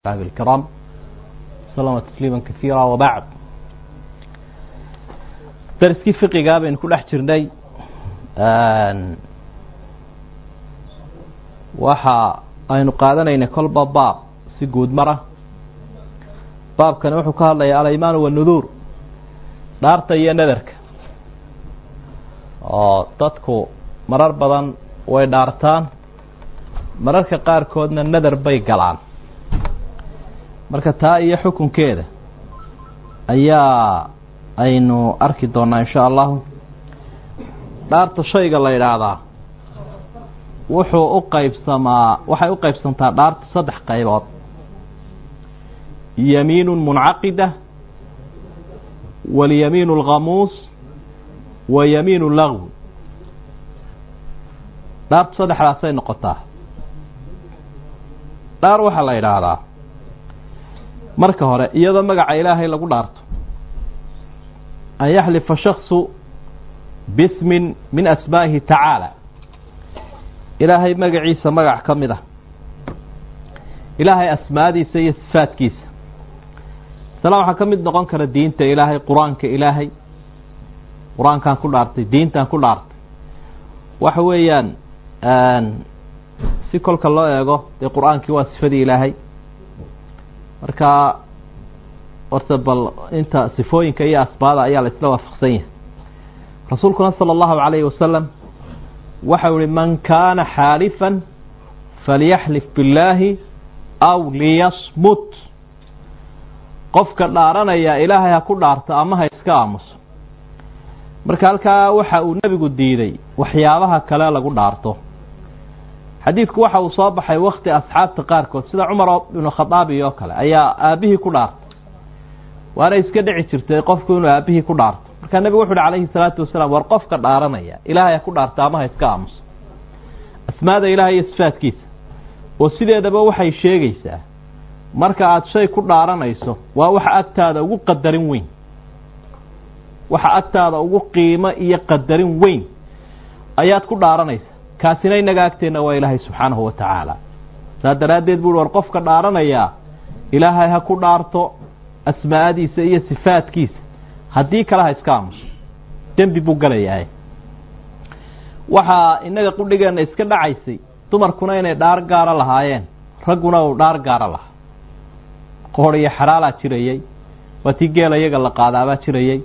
الكرام سلم تسليما كثيرا وبعد درسkii فقiga baynu ku dhex jirnay waxa aynu qaadanaynay kolba baab si guud mara baabkani wuxuu ka hadlaya alaymaan wanudur dhaarta iyo nadarka oo dadku marar badan way dhaartaan mararka qaarkoodna nadar bay galaan marka taa iyo xukunkeeda ayaa aynu arki doonaa insha allahu dhaarta shayga la yidhaahdaa wuxuu u qaybsamaa waxay u qaybsantaa dhaarta saddex qaybood yamiinu muncaqida walyamiin alkhamuus wa yamiin lagwi dhaarta saddexdaasay noqotaa dhaar waxaa la yidhaahdaa marka hore iyadoo magaca ilaahay lagu dhaarto an yaxlifa shaksu bismin min asmaa'ihi tacaala ilaahay magaciisa magac ka mid ah ilaahay asmaadiisa iyo sifaadkiisa isla waxaa ka mid noqon kara diinta ilaahay qur-aanka ilaahay qur-aankaan ku dhaartay diintaan ku dhaartay waxa weeyaan si kolka loo eego dee qur-aankii waa sifadii ilaahay marka horta bal inta sifooyinka iyo asbaada ayaa la isla waafaqsan yahay rasuulkuna sala allahu calayhi wasalam waxau ihi man kaana xaalifan falyaxlif billaahi aw liyasmut qofka dhaaranaya ilaahay ha ku dhaarto ama ha iska aamuso marka halkaa waxa uu nebigu diiday waxyaabaha kale lagu dhaarto xadiidku waxa uu soo baxay wakti asxaabta qaarkood sida cumar ibnu khadaabi oo kale ayaa aabihii ku dhaartay waana iska dhici jirtay qofku inuu aabihii ku dhaarto markaa nebigu wuxu uhi calayhi salaatu wasalaam war qofka dhaaranaya ilaahay ha ku dhaarto ama ha iska aamuso asmaada ilahay iyo sifaadkiisa oo sideedaba waxay sheegaysaa marka aada shay ku dhaaranayso waa waxa agtaada ugu qadarin weyn waxa agtaada ugu qiimo iyo qadarin weyn ayaad ku dhaaranaysa kaasina inaga agteenna waa ilaahay subxaanahu wa tacaala saa daraaddeed buu war qofka dhaaranayaa ilaahay ha ku dhaarto asmaa'adiisa iyo sifaadkiisa haddii kale ha iska aamuso dembi buu galayahay waxaa inaga qudhigeenna iska dhacaysay dumarkuna inay dhaar gaara lahaayeen ragguna uu dhaar gaara lahaa qoor iyo xaraalaa jirayey waa tii geela iyaga la qaadaabaa jirayey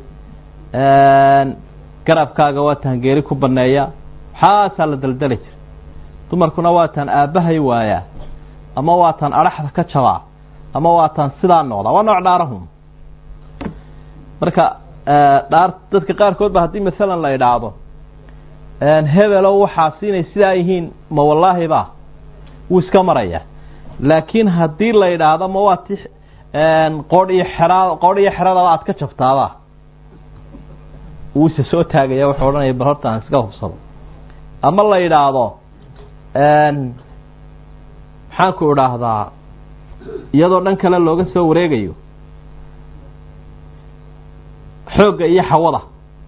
garabkaaga waa taan geeri ku baneeya waxaasaa la daldali jiray dumarkuna waa taan aabbahay waayaa ama waa taan adhaxda ka jabaa ama waa taan sidaa noqdaa waa nooc dhaarahum marka dhaar dadka qaarkood ba haddii masalan la idhaahdo hebelo waxaasi inay sidaa yihiin ma wallaahi ba wuu iska maraya laakiin haddii la idhaahdo ma waa ti qoodh iyo xeraa qoodh iyo xeradaba aad ka jabtaaba wuu isa soo taagaya wuxuu odhanaya bal horta aan iska hubsado ama la yidhaahdo maxaan ku idhaahdaa iyadoo dhan kale looga soo wareegayo xoogga iyo xawada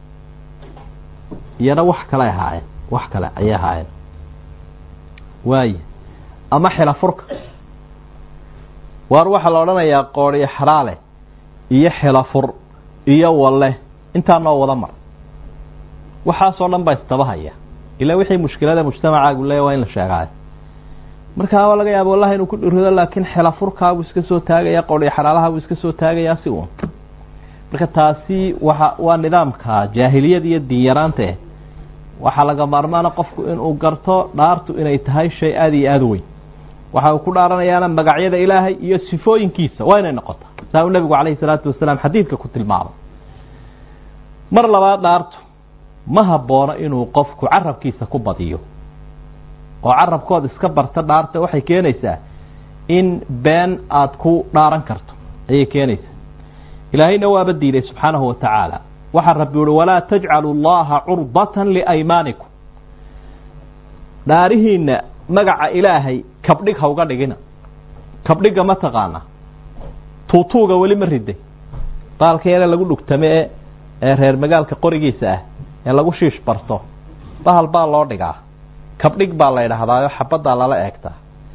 iyana wax kale ahaayeen wax kale ayay ahaayeen waaye ama xila furka waar waxaa la odhanayaa qoodhiyo xaraale iyo xila fur iyo walle intaa noo wada mar waxaasoo dhan baa istabahaya ilaa wixii mushkilada mujtamacaagu leeya waa in la sheegaayo markaa waa laga yaaba wallahi inuu ku dhirido laakiin xela furkaabuu iska soo taagaya qodhiyo xalaalahabuu iska soo taagayaa si uun marka taasi waa waa nidaamka jaahiliyada iyo diinyaraanta eh waxaa laga maarmaana qofku inuu garto dhaartu inay tahay shay aada iyo aada weyn waxa uu ku dhaaranayaana magacyada ilaahay iyo sifooyinkiisa waa inay noqota saa uu nebigu calayhi salaatu wasalaam xadiidka ku tilmaamay mar labaad dhaartu ma haboono inuu qofku carabkiisa ku badiyo oo carabkood iska barta dhaarta waxay keenaysaa in been aada ku dhaaran karto ayay keenaysaa ilaahayna waaba diiday subxaanahu wa tacaala waxaa rabbi uhi walaa tajcalu llaha curbatan liaymaanikum dhaarihiina magaca ilaahay kabdhig ha uga dhigina kabdhiga ma taqaana tuutuuga weli ma riday baalka yare lagu dhugtame e ee reer magaalka qorigiisa ah ee lagu shiish barto bahal baa loo dhigaa kabdhig baa la ydhahdaayo xabaddaa lala eegtaa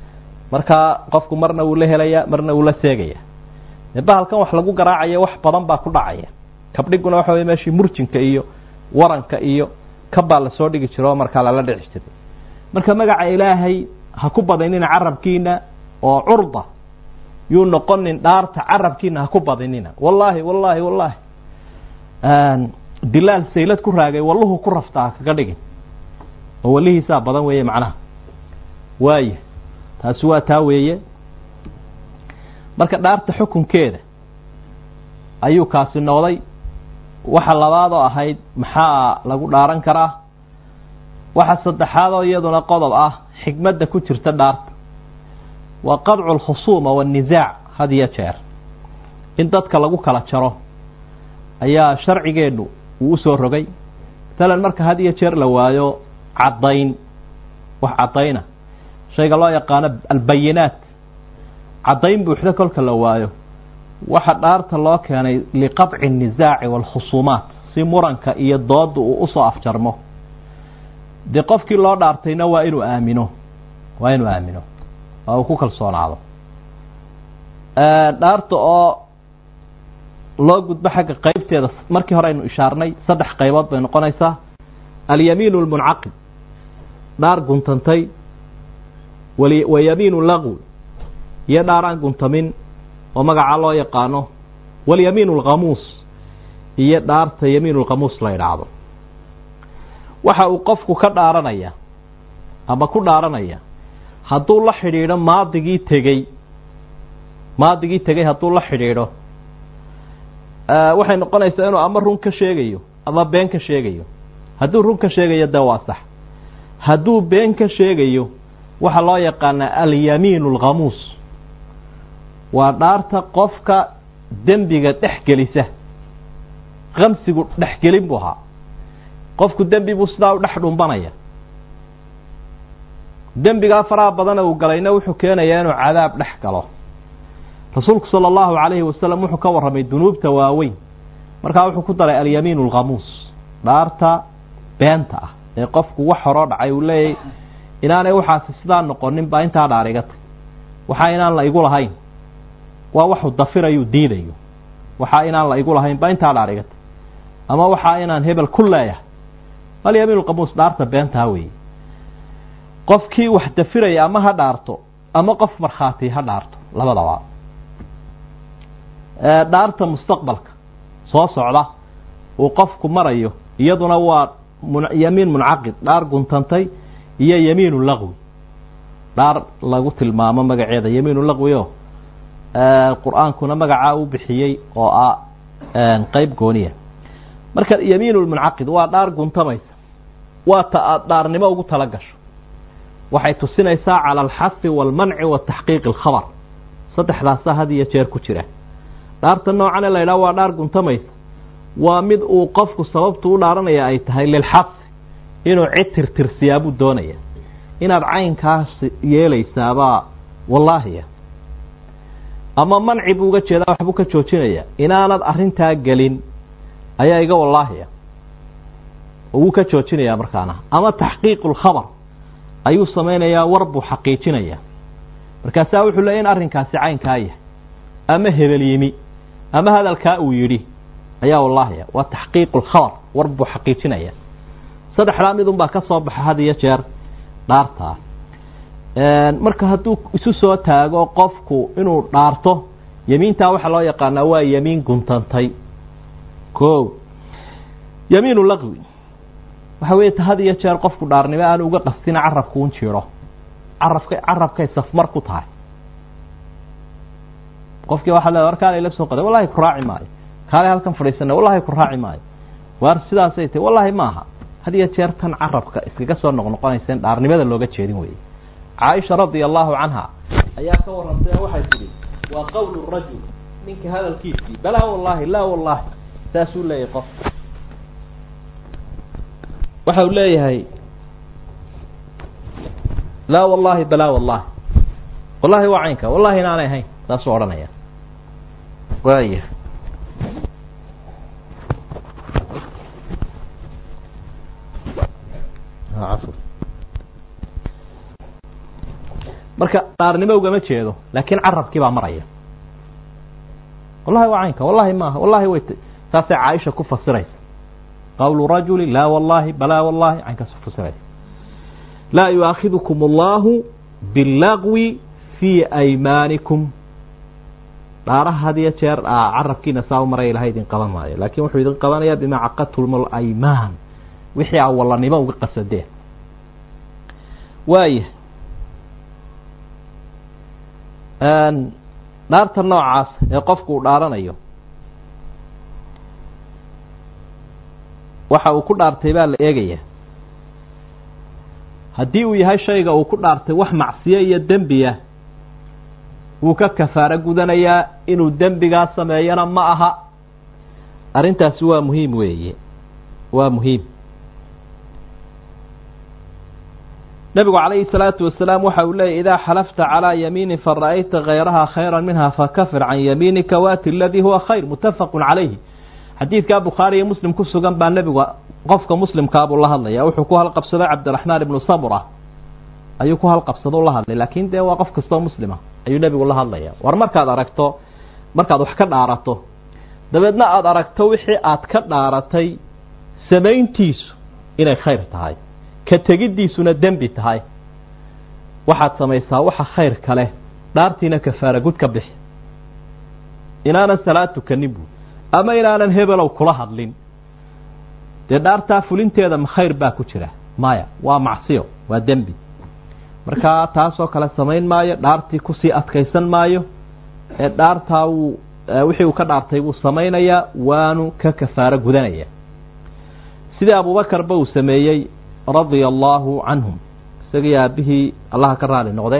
markaa qofku marna wuu la helaya marna wuu la seegaya dee bahalkan wax lagu garaacayo wax badan baa ku dhacaya kabdhiguna waxa wey meeshii murjinka iyo waranka iyo kabbaa lasoo dhigi jiro oo markaa lala dhici jiray marka magaca ilaahay ha ku badinina carabkiina oo curda yuu noqonin dhaarta carabkiina ha ku badinina wallaahi wallaahi wallaahi dilaal saylad ku raagay walluhu ku raftaa kaga dhigin oo wallihiisaa badan weeye macnaha waaya taasi waa taa weeye marka dhaarta xukunkeeda ayuu kaasi noqday waxa labaad oo ahayd maxaa lagu dhaaran karaa waxa saddexaad oo iyaduna qodob ah xikmadda ku jirta dhaarta waa qadcu alkhusuuma waannisaac had iyo jeer in dadka lagu kala jaro ayaa sharcigeennu uu usoo rogay masalan marka had iyo jeer la waayo caddayn wax caddayna shayga loo yaqaano albayinaat caddayn buuxda kolka la waayo waxa dhaarta loo keenay liqadci annisaaci waalkhusuumaat si muranka iyo dooda uu usoo afjarmo dee qofkii loo dhaartayna waa inuu aamino waa inuu aamino waa uu ku kalsoonaado dhaarta oo loo gudbo xagga qeybteeda markii hore aynu ishaarnay saddex qaybood bay noqonaysaa alyamiinu almuncaqid dhaar guntantay wa yamiinu lagwi iyo dhaar aan guntamin oo magacaa loo yaqaano walyamiinu alkhamuus iyo dhaarta yamiinu lkhamuus la yidhaahdo waxa uu qofku ka dhaaranaya ama ku dhaaranaya hadduu la xidhiidho maadigii tegey maadigii tegey hadduu la xidhiidho waxay noqonaysaa inuu ama run ka sheegayo ama been ka sheegayo hadduu run ka sheegayo dee waa sax hadduu been ka sheegayo waxaa loo yaqaanaa alyamiinu alkhamuus waa dhaarta qofka dembiga dhex gelisa kamsigu dhexgelin buu ahaa qofku dembi buu sidaa u dhex dhumbanaya dembigaa faraha badana uu galayna wuxuu keenayaa inuu cadaab dhex galo rasuulku sala allahu calayhi wasalam wuxuu ka warramay dunuubta waaweyn markaa wuxuu ku daray alyamiinu alkhamuus dhaarta beenta ah ee qofku wax horoo dhacay uu leeyahy inaanay waxaasi sidaa noqonin baa intaa dhaar iga tay waxaa inaan la igu lahayn waa waxuu dafirayuu diidayo waxaa inaan la igu lahayn baa intaa dhaar iga tay ama waxaa inaan hebel ku leeyahay alyamiin alkhamuus dhaarta beentaa weeye qofkii wax dafiraya ama ha dhaarto ama qof markhaati ha dhaarto labadaba dhaarta mustaqbalka soo socda uu qofku marayo iyaduna waa yamiin muncaqid dhaar guntantay iyo yamiinu lagwi dhaar lagu tilmaamo magaceeda yamiinu lagwi o qur-aankuna magacaa u bixiyey oo ah qeyb gooniya marka yamiinu lmuncaqid waa dhaar guntamaysa waa ta aada dhaarnimo ugu tala gasho waxay tusinaysaa cala alxafi waalmanci wa taxqiiqi alkhabar saddexdaasa had iyo jeer ku jira dhaarta noocane la ydhaha waa dhaar guntamaysa waa mid uu qofku sababtu u dhaaranaya ay tahay lilxabsi inuu cid tirtirsiyaa buu doonaya inaad caynkaas yeelaysaabaa wallaahiya ama manci buu uga jeedaa waxbuu ka joojinaya inaanad arrintaa gelin ayaa iga wallaahiya wuu ka joojinayaa markaana ama taxqiiqu lkhabar ayuu samaynayaa war buu xaqiijinayaa markaasaa wuxuu leeya in arrinkaasi caynkaa yahay ama hebel yimi ama hadalkaa uu yidhi ayaa wallaahiya waa taxqiiqu lkhabar war buu xaqiijinaya saddexdaa midun baa ka soo baxa had iyo jeer dhaartaa marka hadduu isu soo taago qofku inuu dhaarto yemiintaa waxaa loo yaqaanaa waa yemiin guntantay ko yamiinu laqwi waxa weeye ta had iyo jeer qofku dhaarnimo aan uga qastina carabku un jiro carabka carabkay safmar ku tahay qofkii waxaa le war kaala ila soo qaday wallahi ku raaci maayo kaalay halkan fadhiisana wallahi ku raaci maayo waar sidaasay tahy wallahi maaha had iyo jeer tan carabka iskaga soo noqnoqonaysa in dhaarnimada looga jeedin weye caaisha radia allahu canha ayaa ka warantay oo waxay tidhi waa qowlu rajul ninka hadalkiisii balaa wallahi laa wallahi saasuu leeyahay qof waxa uu leeyahay laa wallahi balaa wallahi wallahi waa caynka wallahi inaanay ahayn saasuu odhanaya waaya marka dhaarnimo ugama jeedo laakiin carabkii baa maraya wallahi waa caynka wallahi maaha wallahi way saasay caaisha ku fasiraysa qawlu rajuli laa wallahi balaa wallahi caynkaas ku fasiraysa laa yuaakidukum allahu bilagwi fii aymaanikum dhaaraha had iyo jeer carabkiina saa u maraya ilahay idin qaban maayo laakiin wuxuu idin qabanayaa bimaa caqadtum alaymaan wixii a wallanimo uga qasadeen waaya dhaarta noocaas ee qofku uu dhaaranayo waxa uu ku dhaartay baa la eegaya haddii uu yahay shayga uu ku dhaartay wax macsiyo iyo dembiya wuu ka kafaaro gudanayaa inuu dembigaa sameeyana ma aha arrintaasi waa muhiim weeye waa muhiim nabigu calayhi salaatu wasalaam waxa uu leeyay idaa xalafta calaa yamiinin fara'ayta hayraha khayra minha fakafir can yamiinika waati aladii huwa khayr muttafaqun calayhi xadiidkaa bukhaari iyo muslim ku sugan baa nebigu qofka muslimkaabuu la hadlaya wuxuu ku halqabsaday cabdiraxmaan ibnu samura ayuu ku halqabsado la hadlay laakiin dee waa qof kastoo muslima ayuu nebigu la hadlaya war markaad aragto markaad wax ka dhaarato dabeedna aada aragto wixii aad ka dhaaratay samayntiisu inay khayr tahay ka tegiddiisuna dembi tahay waxaad samaysaa waxa khayr kale dhaartiina kafaara gud ka bixi inaanan salaad tukanin buu ama inaanan hebelow kula hadlin dee dhaartaa fulinteeda ma khayr baa ku jira maya waa macsiyo waa dembi markaa taasoo kale samayn maayo dhaartii kusii adkaysan maayo ee dhaartaa wuu wixii uu ka dhaartay wuu samaynayaa waanu ka kafaaro gudanaya sidii abuubakarba uu sameeyey radia allaahu canhum isagii aabihii allaha ka raali noqdee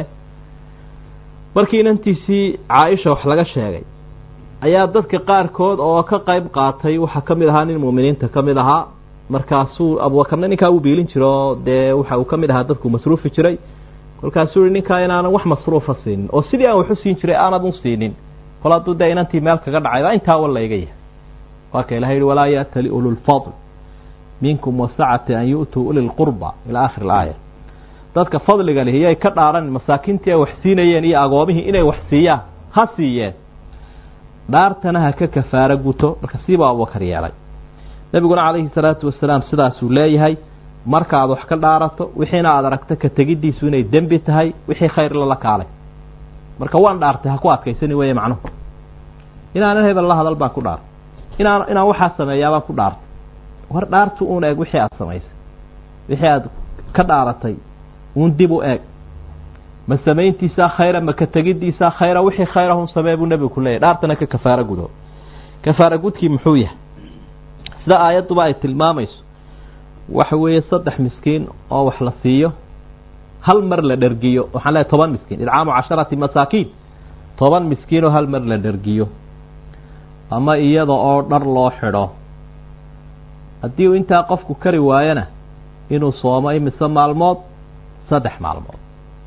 markii inantiisii caaisha wax laga sheegay ayaa dadka qaarkood oo ka qayb qaatay waxaa ka mid ahaa nin muuminiinta ka mid ahaa markaasuu abuubakarna ninkaa u biilin jiro oo dee waxa uu ka mid ahaa dadku masruufi jiray kolkaasuu yihi ninkaa inaanan wax masruufa siinin oo sidii aan waxu siin jiray aanad u siinin kol hadduu dee inantii meel kaga dhacayba intaa wa layga yahay waa ka ilaha yihi walaa yaatali ululfadl minkum wasacati an yu'tuu uli lqurba ilaa akhir alaaya dadka fadliga lihi yay ka dhaaran masaakiintii ay wax siinayeen iyo agoomihii inay wax siiyaan ha siiyeen dhaartana ha ka kafaaro guto marka siibaa abubakar yeelay nebiguna calayhi salaatu wasalaam sidaasuu leeyahay markaaad wax ka dhaarato wixiina aada aragto ka tegiddiisu inay dembi tahay wixii khayr lala kaalay marka waan dhaartay ha ku adkaysani weeye macnuhu inaanan hebel la hadal baan ku dhaartay inaan inaan waxaa sameeyaabaan ku dhaartay war dhaartu uun eeg wixii aada samaysay wixii aada ka dhaaratay uun dib u eeg ma samayntiisaa khayra ma ka tegiddiisaa khayra wixii khayrahun samee buu nebigu ku leeyahy dhaartana ka kafaaro gudo kafaaro gudkii muxuu yahay sida aayadduba ay tilmaamayso waxa weeye saddex miskiin oo wax la siiyo hal mar la dhergiyo waxaan leehay toban miskiin idcaamu casharati masaakiin toban miskiin oo hal mar la dhergiyo ama iyada oo dhar loo xidho haddii uu intaa qofku kari waayona inuu soomo imise maalmood saddex maalmood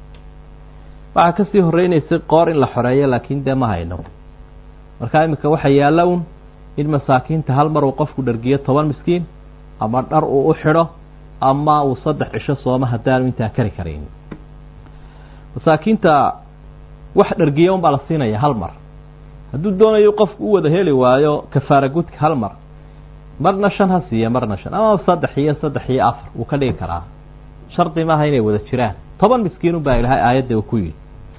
waxaa kasii horreynaysay qoor in la xoreeyo laakiin dee ma hayno markaa iminka waxa yaalla un in masaakiinta hal mar uu qofku dhergiyo toban miskiin ama dhar uu u xidho ama uu saddex cisho soomo haddaanu intaa kari karayn masaakiinta wax dhergiya un baa la siinaya hal mar hadduu doonayo qofku u wada heli waayo kafaara gudka hal mar marna shan ha siiya marna shan ama saddex iyo saddex iyo afar wuu ka dhigi karaa shardi maaha inay wada jiraan toban miskiinun baa ilaahay aayadda uu ku yidhi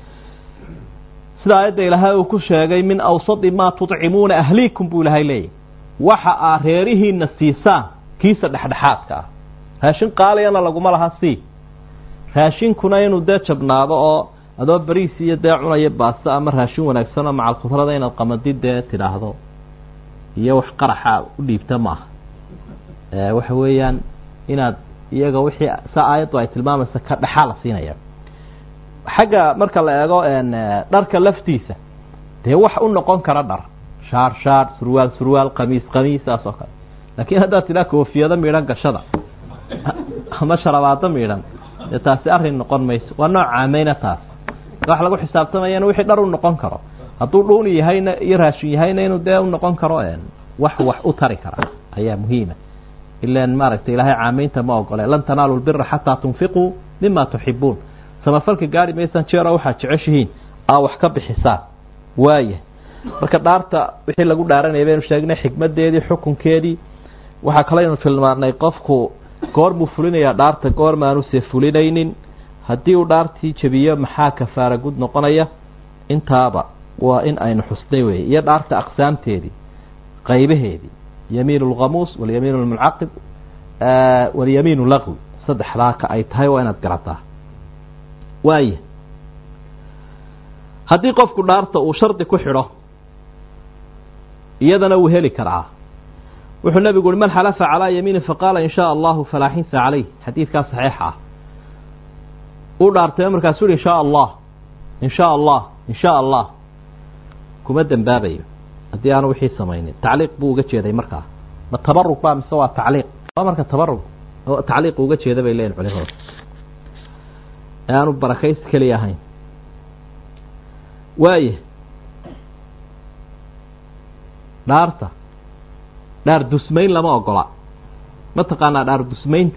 sida aayadda ilaahay uu ku sheegay min awsadi maa tudcimuuna ahliikum buu ilaahay leeyahy waxa aad reerihiina siisaan kiisa dhexdhexaadka ah raashin qaaliyana laguma laha sii raashinkuna inuu dee jabnaado oo adoo beriis iyo dee cunaya baasto ama raashin wanaagsan oo macal khudrada inaad qamadid dee tidhaahdo iyo wax qaraxa u dhiibta maaha waxa weeyaan inaad iyaga wixii sa aayaddu ay tilmaamaysa ka dhexaa la siinaya xagga marka la eego dharka laftiisa dee wax u noqon kara dhar shaar shaar surwaal surwaal qamiis qamiis saas oo kale laakiin haddaad tidhaa koofiyado miidhan gashada ama sharabaado miidhan dee taasi arrin noqon mayso waa nooc caameyna taas wax lagu xisaabtamayana wixii dhar u noqon karo hadduu dhuuni yahayna iyo raashin yahayna inuu dee u noqon karo wax wax u tari kara ayaa muhiima ilan maaragtay ilaahay caameynta ma ogole lan tanaalu lbira xataa tunfiquu mima tuxibuun samafalka gaari maysaan jeero waxaad jeceshihiin aa wax ka bixisaan waaya marka dhaarta wixii lagu dhaaranaya baynu sheegnay xikmadeedii xukunkeedii waxaa kalaynu tilmaanay qofku goormuu fulinayaa dhaarta goormaanuse fulinaynin haddii uu dhaartii jebiyo maxaa kafaara gud noqonaya intaaba waa in aynu xusnay weye iyo dhaarta aqsaamteedii qaybaheedii yamiin lkhamuus walyamiin lmuncaqib walyamiin lagwi saddexdaa ka ay tahay waa inaad garataa waaya haddii qofku dhaarta uu shardi ku xidho iyadana wuu heli karaa wuxuu nebigu uhi man xalafa calaa yamiinin faqaala in shaa allahu falaa xinsa calayh xadiidkaa saxiixa ah uu dhaartay markaasuu uhi in shaa allah in shaa allah in shaa allah kuma dembaabayo haddii aanu wixii samaynin tacliiq buu uga jeeday markaa ma tabarug ba mise waa tacliiq waa marka tabarug tacliiq uga jeeda bay leeyihin culimadu ee aanu barakays keliya ahayn waaya dhaarta dhaar dusmayn lama ogola ma taqaanaa dhaar dusmaynta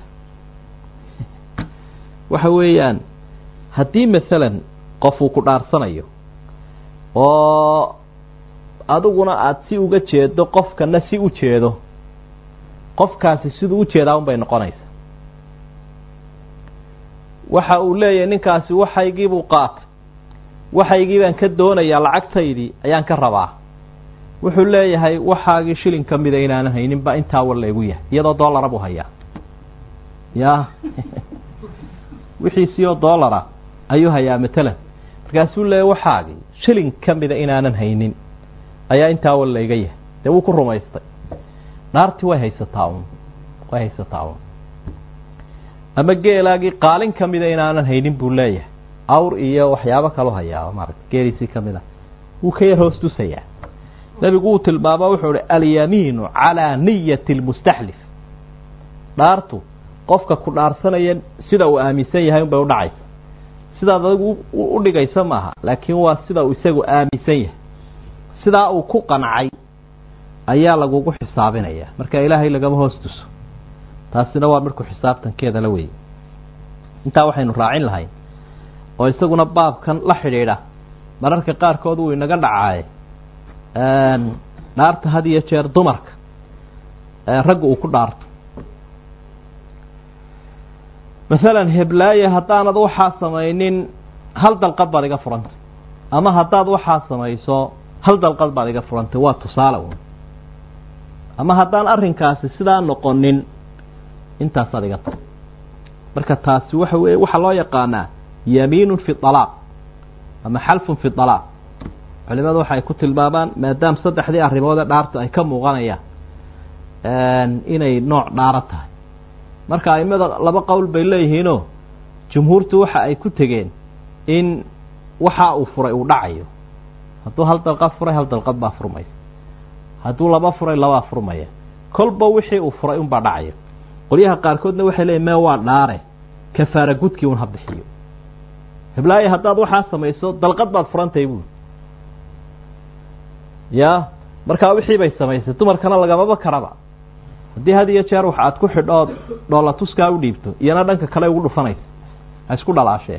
waxa weeyaan haddii masalan qof uu ku dhaarsanayo oo adiguna aada si uga jeedo qofkana si u jeedo qofkaasi siduu u jeedaa un bay noqonaysa waxa uu leeyahay ninkaasi waxaygiibuu qaatay waxaygii baan ka doonayaa lacagtaydii ayaan ka rabaa wuxuu leeyahay waxaagii shilin ka mida inaanan haynin ba intaa war laygu yahay iyadoo dollara buu hayaa ya wixiisii oo dollara ayuu hayaa matalan markaasuu leeyahy waxaagii shilin ka mida inaanan haynin ayaa intaa war layga yahay dee wuu ku rumaystay dhaartii way haysataa un way haysataa un ama geelaagii qaalin ka mida inaanan haynin buu leeyahay awr iyo waxyaabo kaloo hayaa maarata geeliisii ka mid a wuu ka yar hoos tusayaa nebigu wuu tilmaamo wuxuu uhi alyamiinu calaa niyati lmustaxlif dhaartu qofka ku dhaarsanaya sida uu aaminsan yahay unbay udhacaysa sidaad adigu u dhigaysa maaha laakiin waa sida uu isagu aaminsan yahay sidaa uu ku qancay ayaa lagugu xisaabinaya marka ilaahay lagama hoos tuso taasina waa midku xisaabtankeeda la weyey intaa waxaynu raacin lahayn oo isaguna baabkan la xidhiidha mararka qaarkood wuu inaga dhacaaye dhaarta had iyo jeer dumarka ragga uu ku dhaarto masalan heblaaye haddaanad waxaa samaynin hal dalqad baad iga furantay ama haddaad waxaa samayso hal dalqad baad iga furantay waa tusaale un ama haddaan arrinkaasi sidaa noqonin intaasaad iga tar marka taasi waxa weye waxaa loo yaqaanaa yamiinun fi alaaq ama xalfun fi alaaq culimadu waxay ku tilmaamaan maadaama saddexdii arrimoodee dhaartu ay ka muuqanayaan inay nooc dhaaro tahay marka aimada laba qowl bay leeyihiinoo jumhuurtu waxa ay ku tegeen in waxa uu furay uu dhacayo hadduu hal dalqad furay hal dalqad baa furmaysa hadduu laba furay labaa furmaya kolba wixii uu furay unbaa dhacayo qolyaha qaarkoodna waxay leeyihin mee waa dhaare kafaara gudkii un ha bixiyo heblaaye haddaad waxaa samayso dalqad baad furantahay buuli ya markaa wixii bay samaysay dumarkana lagamaba karaba haddii had iyo jeer wax aad ku xidhood dhoola tuskaa u dhiibto iyana dhanka kale ugu dhufanaysa ha isku dhalaashee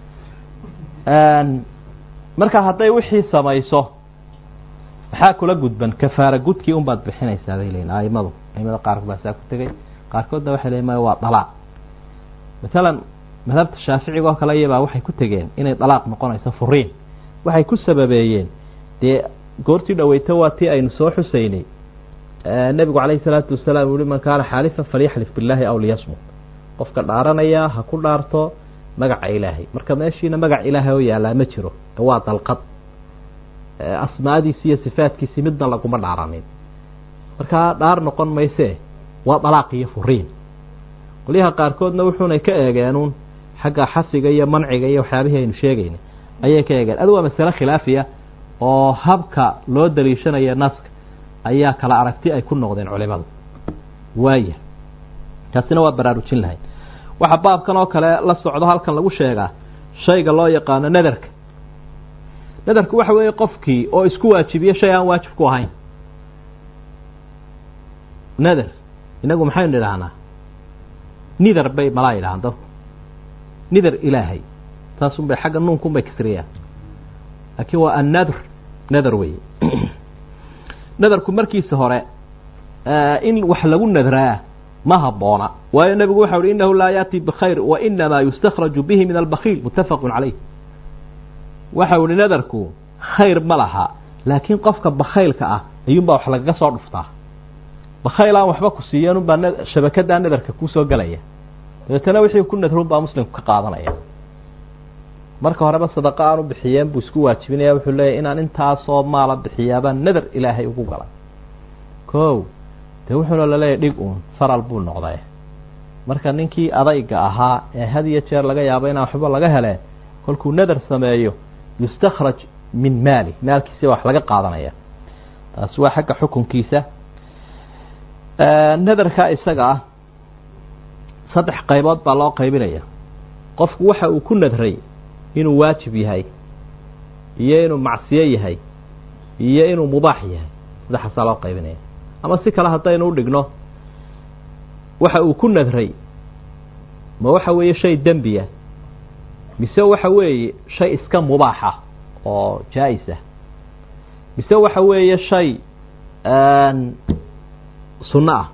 marka hadday wixii samayso maxaa kula gudban kafaara gudkii un baad bixinaysaa bay leyiin aimadu aimada qaarkood baa saa ku tegey qaarkoodna waxay leeyiin maya waa dalaaq masalan madhabta shaaficiga oo kale iyabaa waxay ku tegeen inay dalaaq noqonayso furiin waxay ku sababeeyeen dee goortii dhaweyto waa tii aynu soo xusaynay nebigu calayhi salaatu wasalaam uu yihi man kaana xaalifan falyaxlif billaahi aw liyasmut qofka dhaaranaya ha ku dhaarto magaca ilaahay marka meeshiina magac ilaahay oo yaallaa ma jiro waa dalqad asmaadiisi iyo sifaadkiisi midna laguma dhaaranin markaa dhaar noqon maysee waa dalaaq iyo furiin qolyaha qaarkoodna wuxuunay ka eegeenuun xagga xasiga iyo manciga iyo waxyaabihii aynu sheegaynay ayay ka eegeen adu waa masale khilaafiya oo habka loo daliishanaya naska ayaa kala aragti ay ku noqdeen culimadu waaya taasina waa baraarujin lahayd waxaa baabkan oo kale la socdo halkan lagu sheegaa shayga loo yaqaano nadarka nadarku waxa weeye qofkii oo isku waajibiyo shay aan waajib ku ahayn nadar inagu maxaynu idhaahnaa nidar bay malaa yidhahaan dadku nidar ilaahay saasun bay xagga nuunkuun bay kasriyaan laakiin waa annadr nadar wey nadarku markiisa hore in wax lagu nadraa ma haboona waayo nebigu waxa uhi inahu laa yaati bikhayr wa inamaa yustakhraju bihi min albakhiil muttafaqun calayh waxa uhi nadarku khayr ma laha laakiin qofka bakhaylka ah ayuunbaa wax lagaga soo dhuftaa bakhayl aan waxba ku siiyan unbaa shabakadaa nadarka kuusoo gelaya dabeetana wixii ku nadrun baa muslimku ka qaadanaya marka horeba sadaqa aan u bixiyeen buu isku waajibinaya wuxuu leeyahy inaan intaasoo maala bixiyaabaa nadar ilaahay ugu galay ko dee wuxuuna laleeyahy dhig uun faral buu noqday marka ninkii adayga ahaa ee had iyo jeer laga yaabo inaan waxba laga heleen kolkuu nadar sameeyo yustakhraj min maali maalkiisa wax laga qaadanaya taasi waa xagga xukunkiisa nadarka isaga ah saddex qaybood baa loo qaybinaya qofku waxa uu ku nadray inuu waajib yahay iyo inuu macsiyo yahay iyo inuu mubaax yahay saddexaasaa loo qaybinaya ama si kale haddaynu u dhigno waxa uu ku nadray ma waxa weeye shay dembiya mise waxa weeye shay iska mubaaxa oo jaa-is ah mise waxa weeye shay sunno ah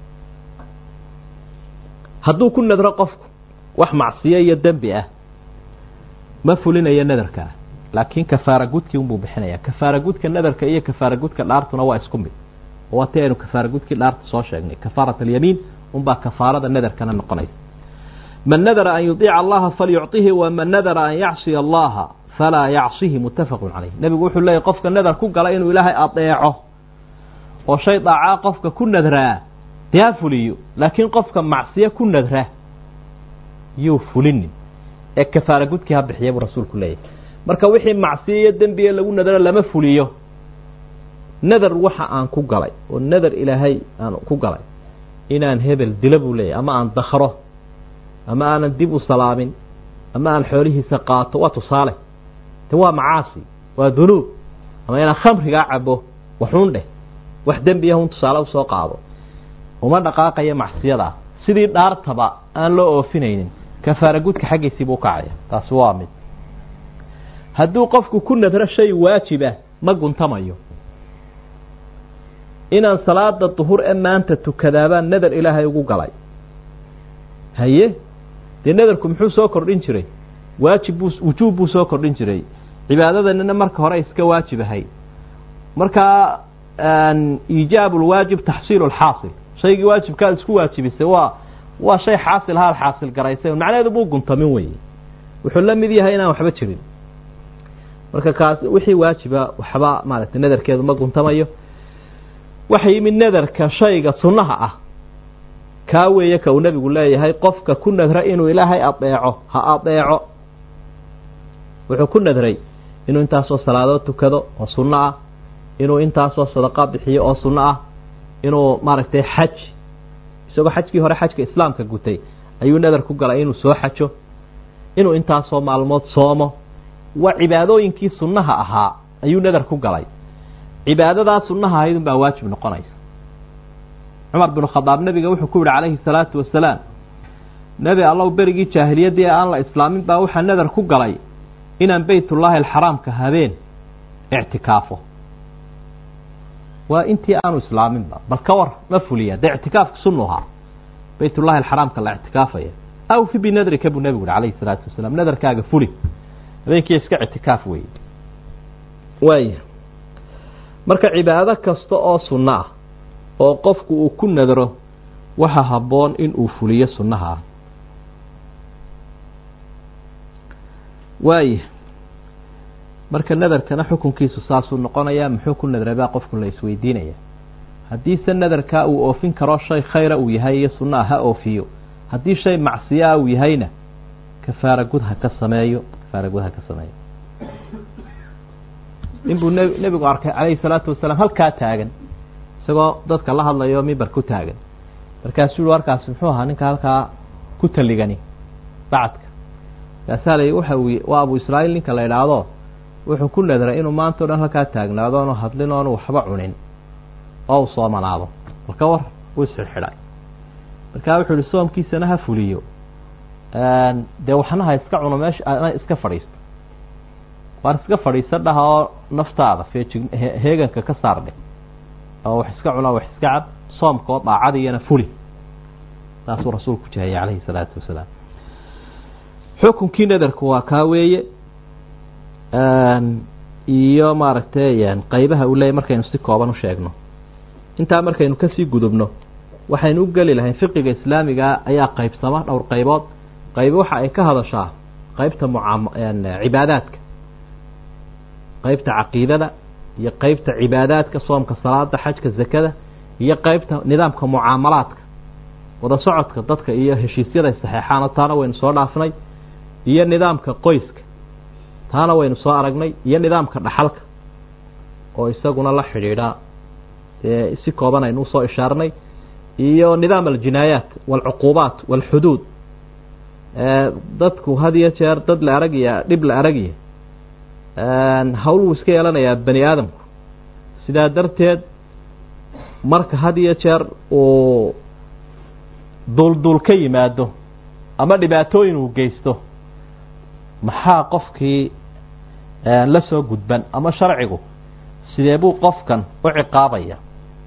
hadduu ku nadro qofku wax macsiyo iyo dembi ah ma fulinayo nadarkaa laakiin kafaara gudkii unbuu bixinaya kafaara gudka nadarka iyo kafaara gudka dhaartuna waa isku mid oo waati aynu kafaara gudkii dhaarta soo sheegnay kafaarat alyamiin unbaa kafaarada nadarkana noqonaysa man nadara an yudiica allaha falyucطihi waman nadara an yacsiya allaha falaa yacsihi muttafaqun caleyh nebigu wuxuu leeyahy qofka nadar ku gala inuu ilaahay adeeco oo shay daacaa qofka ku nadraa dee ha fuliyo laakiin qofka macsiyo ku nadra yuu fulinin ee kafaara gudkii ha bixiya buu rasuulku leeyahy marka wixii macsiyo iyo dembiga lagu nadaro lama fuliyo nadar waxa aan ku galay oo nadar ilaahay aan ku galay inaan hebel dilo buu leeyahy ama aan dakro ama aanan dib u salaamin ama aan xoolihiisa qaato waa tusaale de waa macaasi waa dunuub ama inaan khamrigaa cabo waxuun dheh wax dembiya un tusaale usoo qaado uma dhaqaaqaya macsiyadaa sidii dhaartaba aan loo oofinaynin kafaara gudka xaggiisii buu kacaya taasi waa mid hadduu qofku ku nadro shay waajiba ma guntamayo inaan salaada duhur ee maanta tukadaabaan nadar ilaahay ugu galay haye dee nadarku muxuu soo kordhin jiray waajib buu wujuub buu soo kordhin jiray cibaadadanina marka hore iska waajib ahay markaa iijaab lwaajib taxsiil lxaasil shaygii waajibkaad isku waajibisay waa waa shay xaasil haal xaasil garaysay macnaheedu buu guntamin weye wuxuu la mid yahay inaan waxba jirin marka kaas wixii waajiba waxba maaragtay nadarkeedu ma guntamayo waxa yimid nadarka shayga sunnaha ah kaa weeye ka uu nebigu leeyahay qofka ku nadra inuu ilaahay adeeco ha adeeco wuxuu ku nadray inuu intaasoo salaadood tukado oo sunno ah inuu intaasoo sadaqa bixiyo oo sunno ah inuu maaragtay xaj isagoo xajkii hore xajka islaamka gutay ayuu nadar ku galay inuu soo xajo inuu intaasoo maalmood soomo waa cibaadooyinkii sunnaha ahaa ayuu nadar ku galay cibaadadaa sunnaha ahayd unbaa waajib noqonaysa cumar binu khadaab nebiga wuxuu ku yihi calayhi salaatu wasalaam nebi allow berigii jaahiliyaddii aan la islaamin baa waxaa nadar ku galay inaan beytullaahi alxaraamka habeen ictikaafo waa intii aanu islaaminba bal ka war ma fuliya dee ictikaafka sunnuhaa beytullahi alxaraamka la ictikaafaya awfi binadrika buu nebigu yihi calayhi salaatu wasalaam nadarkaaga fuli habeenkii iska ictikaaf weeye waaya marka cibaado kasta oo sunno ah oo qofku uu ku nadro waxa habboon in uu fuliyo sunnaha ah waaya marka nadarkana xukunkiisu saasuu noqonayaa muxuu ku nadray baa qofku la isweydiinaya haddiise nadarkaa uu oofin karo shay khayra uu yahay iyo sunnaha ha oofiyo haddii shay macsiyaa uu yahayna kafaara gud ha ka sameeyo kafaara gud ha ka sameeyo ninbuu n nebigu arkay calayhi salaatu wasalaam halkaa taagan isagoo dadka la hadlayo mimbar ku taagan markaasuu yihi warkaasi muxuu ahaa ninka halkaa ku taligani bacadka kaasaa la waxa uu waa abu israa'iil ninka la idhaahdo wuxuu ku nadray inuu maanta o dhan halkaa taagnaado oonu hadlin oonu waxba cunin oo uu soomanaado marka war wuu isxidxidhay markaa wuxuu yihi soomkiisana ha fuliyo dee waxna ha iska cuno meesha ana iska fadhiisto waan iska fadhiisa dhaha oo naftaada feejig heeganka ka saardhe oo wax iska cunaa wax iska cab soomka oo daacadiyana fuli saasuu rasuulku jahayay calayhi salaatu wasalaam xukunkii nadarku waa kaa weeye iyo maaragtay qaybaha uu leeyahy markaynu si kooban u sheegno intaa markaynu kasii gudubno waxaynu u geli lahayn fiqiga islaamiga ayaa qaybsama dhowr qaybood qaybo waxa ay ka hadashaa qaybta mucaam cibaadaadka qaybta caqiidada iyo qaybta cibaadaadka soomka salaada xajka zakada iyo qaybta nidaamka mucaamalaadka wada socodka dadka iyo heshiisyada saxeexaano taana waynu soo dhaafnay iyo nidaamka qoyska taana waynu soo aragnay iyo nidaamka dhaxalka oo isaguna la xidhiidha dee si kooban aynu usoo ishaarnay iyo nidaam aljinaayaat walcuquubaat walxuduud dadku had iyo jeer dad la aragaya dhib la aragaya hawl wuu iska yeelanayaa bani aadamku sidaa darteed marka had iyo jeer uu duulduul ka yimaado ama dhibaatooyin uu geysto maxaa qofkii la soo gudban ama sharcigu sidee buu qofkan u ciqaabaya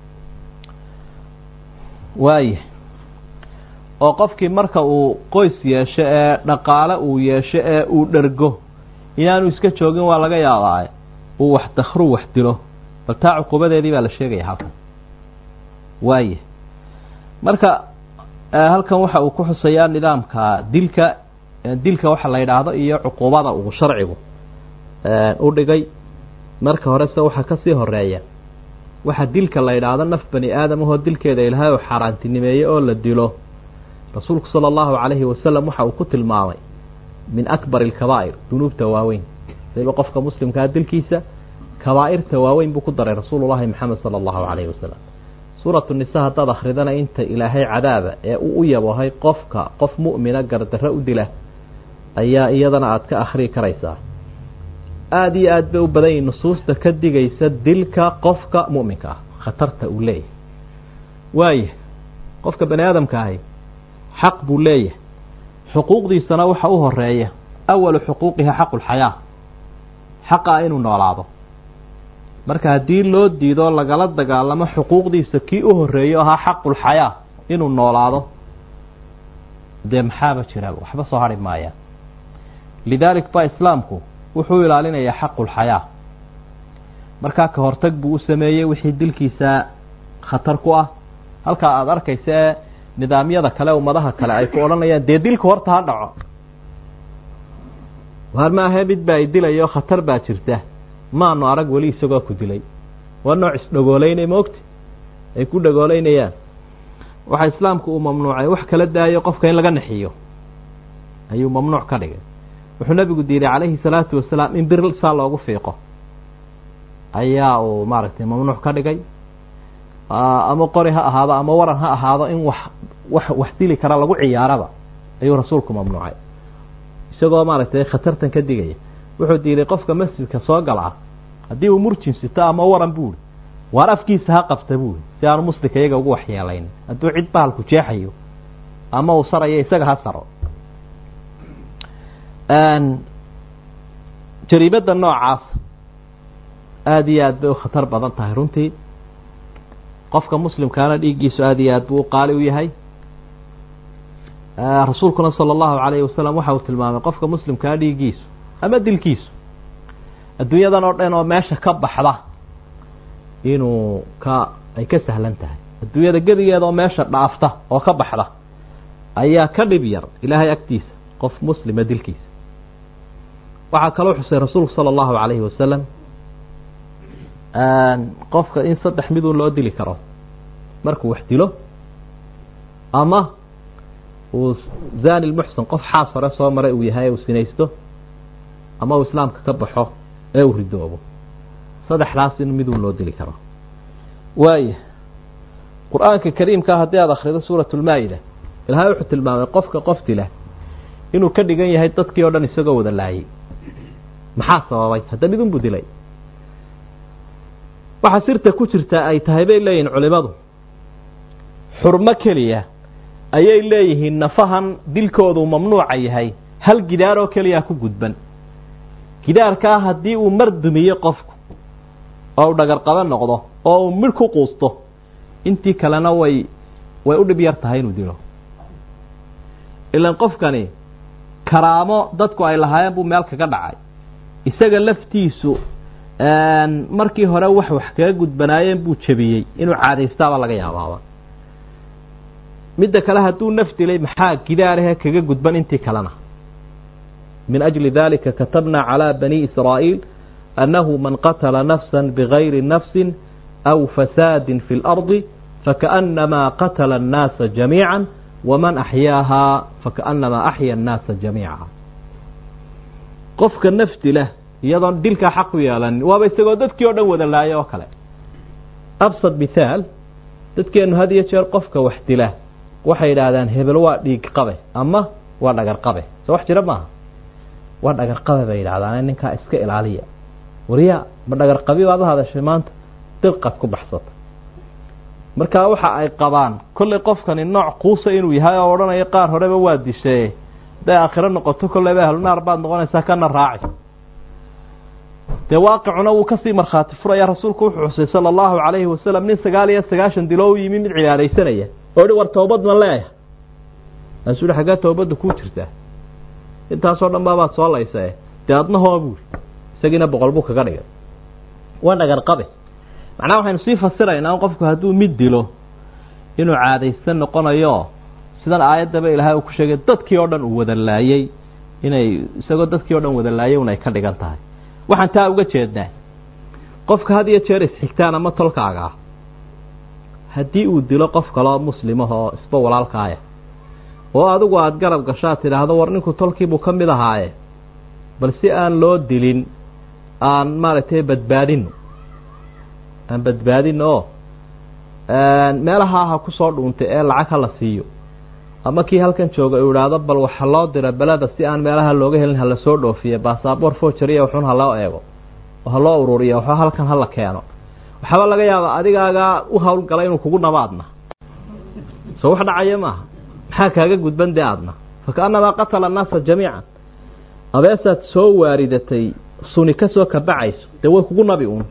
waaya oo qofkii marka uu qoys yeesho ee dhaqaale uu yeesho ee uu dhergo inaanu iska joogin waa laga yaabaa uu wax dakru wax dilo bal taa cuqubadeedii baa la sheegaya halkan waaya marka halkan waxa uu ku xusayaa nidaamka dilka dilka waxa la yidhaahdo iyo cuquubada uu sharcigu u dhigay marka horese waxaa kasii horeeya waxa dilka la yidhaahdo naf bani aadam ahoo dilkeeda ilaahay oo xaaraantinimeeye oo la dilo rasuulku sala allahu calayhi wasalam waxa uu ku tilmaamay min akbar alkabaa'ir dunuubta waaweyn waliba qofka muslimkaa dilkiisa kabaa'irta waaweyn buu ku daray rasuulullahi maxamed sala allahu calayhi wasalam suuratu nisa haddaad akhridana inta ilaahay cadaaba ee uu u yabohay qofka qof mu'mina gardarro u dila ayaa iyadana aada ka akhrii karaysaa aada iyo aad bay u badan yihin nusuusta ka digaysa dilka qofka mu'minka ah khatarta uu leeyahay waaya qofka bani aadamka ahi xaq buu leeyahay xuquuqdiisana waxa u horeeya awalu xuquuqiha xaqulxayaa xaqa inuu noolaado marka haddii loo diido lagala dagaalamo xuquuqdiisa kii u horeeyo ahaa xaqulxayaa inuu noolaado dee maxaaba jira waxba soo hari maayaan lidaalik ba islaamku wuxuu ilaalinayaa xaqulxayaa markaa ka hortag buu u sameeyey wixii dilkiisa khatar ku ah halkaa aada arkaysa ee nidaamyada kale ummadaha kale ay ku odhanayaan dee dilka horta ha dhaco waar maahe mid baa idilayo khatar baa jirta maanu arag weli isagoo ku dilay waa nooc isdhagoolaynay maogti ay ku dhagooleynayaan waxa islaamku uu mamnuucay wax kala daayo qofka in laga naxiyo ayuu mamnuuc ka dhigay wuxuu nabigu diiday calayhi salaatu wasalaam in bir saa loogu fiiqo ayaa uu maaragtay mamnuuc ka dhigay ama qori ha ahaado ama waran ha ahaado in wax wax wax dili kara lagu ciyaaraba ayuu rasuulku mamnuucay isagoo maaragtay khatartan ka digaya wuxuu diiday qofka masjidka soo galaa haddii uu murjin sito ama waran buuri waar afkiisa ha qabta buuri si aanu muslimka iyaga ugu waxyeelayn hadduu cid bahalku jeexayo ama uu sarayo isaga ha saro jariibadda noocaas aada iyo aad bay u khatar badan tahay runtii qofka muslimkaana dhiiggiisu aada iyo aad buu u qaali u yahay rasuulkuna sala allahu calayhi wasalam waxa uu tilmaamay qofka muslimkaa dhiiggiisu ama dilkiisu adduunyadan oo dhan oo meesha ka baxda inuu ka ay ka sahlan tahay adduunyada gedigeeda oo meesha dhaafta oo ka baxda ayaa ka dhib yar ilaahay agtiisa qof muslima dilkiisa waxaa kaloo xusay rasuulku sala allahu calayhi wasalam qofka in saddex midun loo dili karo markuu wax dilo ama uu zani lmuxsan qof xaas hore soo maray uu yahay uu sinaysto ama uu islaamka ka baxo ee uu ridoobo saddexdaas in midun loo dili karo waaya qur-aanka kariimkaa haddii aada akhrido suurat lmaa-ida ilaahay wuxuu tilmaamay qofka qof dila inuu ka dhigan yahay dadkii oo dhan isagoo wada laayay maxaa sababay hadda midun buu dilay waxaa sirta ku jirta ay tahay bay leeyihin culimadu xurmo keliya ayay leeyihiin nafahan dilkoodu mamnuuca yahay hal gidaar oo keliyaa ku gudban gidaarkaa haddii uu mar dumiyo qofku oo uu dhagarqabo noqdo oo uu midh ku quusto intii kalena way way u dhib yar tahay inuu dilo ilan qofkani karaamo dadku ay lahaayeen buu meel kaga dhacay isaga laftiisu markii hore wax wax kaga gudbanaayeen buu jebiyey inuu caadaystaaba laga yaabaaba midda kale hadduu naf dilay maxaa gidaarahe kaga gudban intii kalena min ajli dalika katabna calى bani israa'iil annahu man qatala nafsa bigayri nafsi aw fasaadi fi اlardi fakaأnamaa qatala الnaasa jamiica waman axyaaha fakaأnamaa axya الnaasa jamiica qofka naf dila iyadoon dilkaa xaq u yeelanin waaba isagoo dadkii o dhan wada laaya oo kale absad mithaal dadkeenu had iyo jeer qofka wax dila waxay yidhaahdaan hebel waa dhiig qabe ama waa dhagar qabe soo wax jira maaha waa dhagar qabe bay yidhahdaan ninkaa iska ilaaliya wariya ma dhagar qabi baad u hadashay maanta dirqad ku baxsata markaa waxa ay qabaan kollay qofkani nooc quusa inuu yahay oo odhanayo qaar horeba waa dishaye hadday aakhiro noqoto kolleyba ahlunaar baad noqonaysaa kana raaci dee waaqicuna wuu kasii markhaati furaya rasuulku wuxuu xusay sala allahu calayhi wasalam nin sagaal iyo sagaashan dilo u yimi mid cibaadaysanaya oo hi war toobad ma leeyahay maasuu hi xaggee toobadda kuu jirtaa intaasoo dhan baabaad soo laysae dee adna hoo buuri isagiina boqol buu kaga dhigay waa dhagar qabe macnaha waxaynu sii fasiraynaa qofku hadduu mid dilo inuu caadaysan noqonayo sidan aayaddaba ilaahay uu ku sheegay dadkii oo dhan uu wada laayey inay isagoo dadkii o dhan wada laayay un ay ka dhigan tahay waxaan taa uga jeednaa qofka had iyo jeer isxigtaan ama tolkaaga ah haddii uu dilo qof kaloo muslimah oo isba walaalkaaya oo adigu aada garab gashaad tidhaahdo war ninku tolkiibuu ka mid ahaaye bal si aan loo dilin aan maaragtay badbaadino aan badbaadino oo meelaha ha ku soo dhuuntay ee lacag ha la siiyo ama kii halkan jooga uu idhaahdo bal waxa loo dira beleda si aan meelaha looga helin hala soo dhoofiye basaboor forgery waxun ha loo eego oo ha loo ururiya waxba halkan hala keeno waxaaba laga yaaba adigaagaa u hawlgala inuu kugu nabaadna soo wax dhacaya maaha maxaa kaaga gudban dee aadna fakaannamaa qatala annaasa jamiican abeesaad soo waaridatay suni ka soo kabacayso dee way kugu nabi uun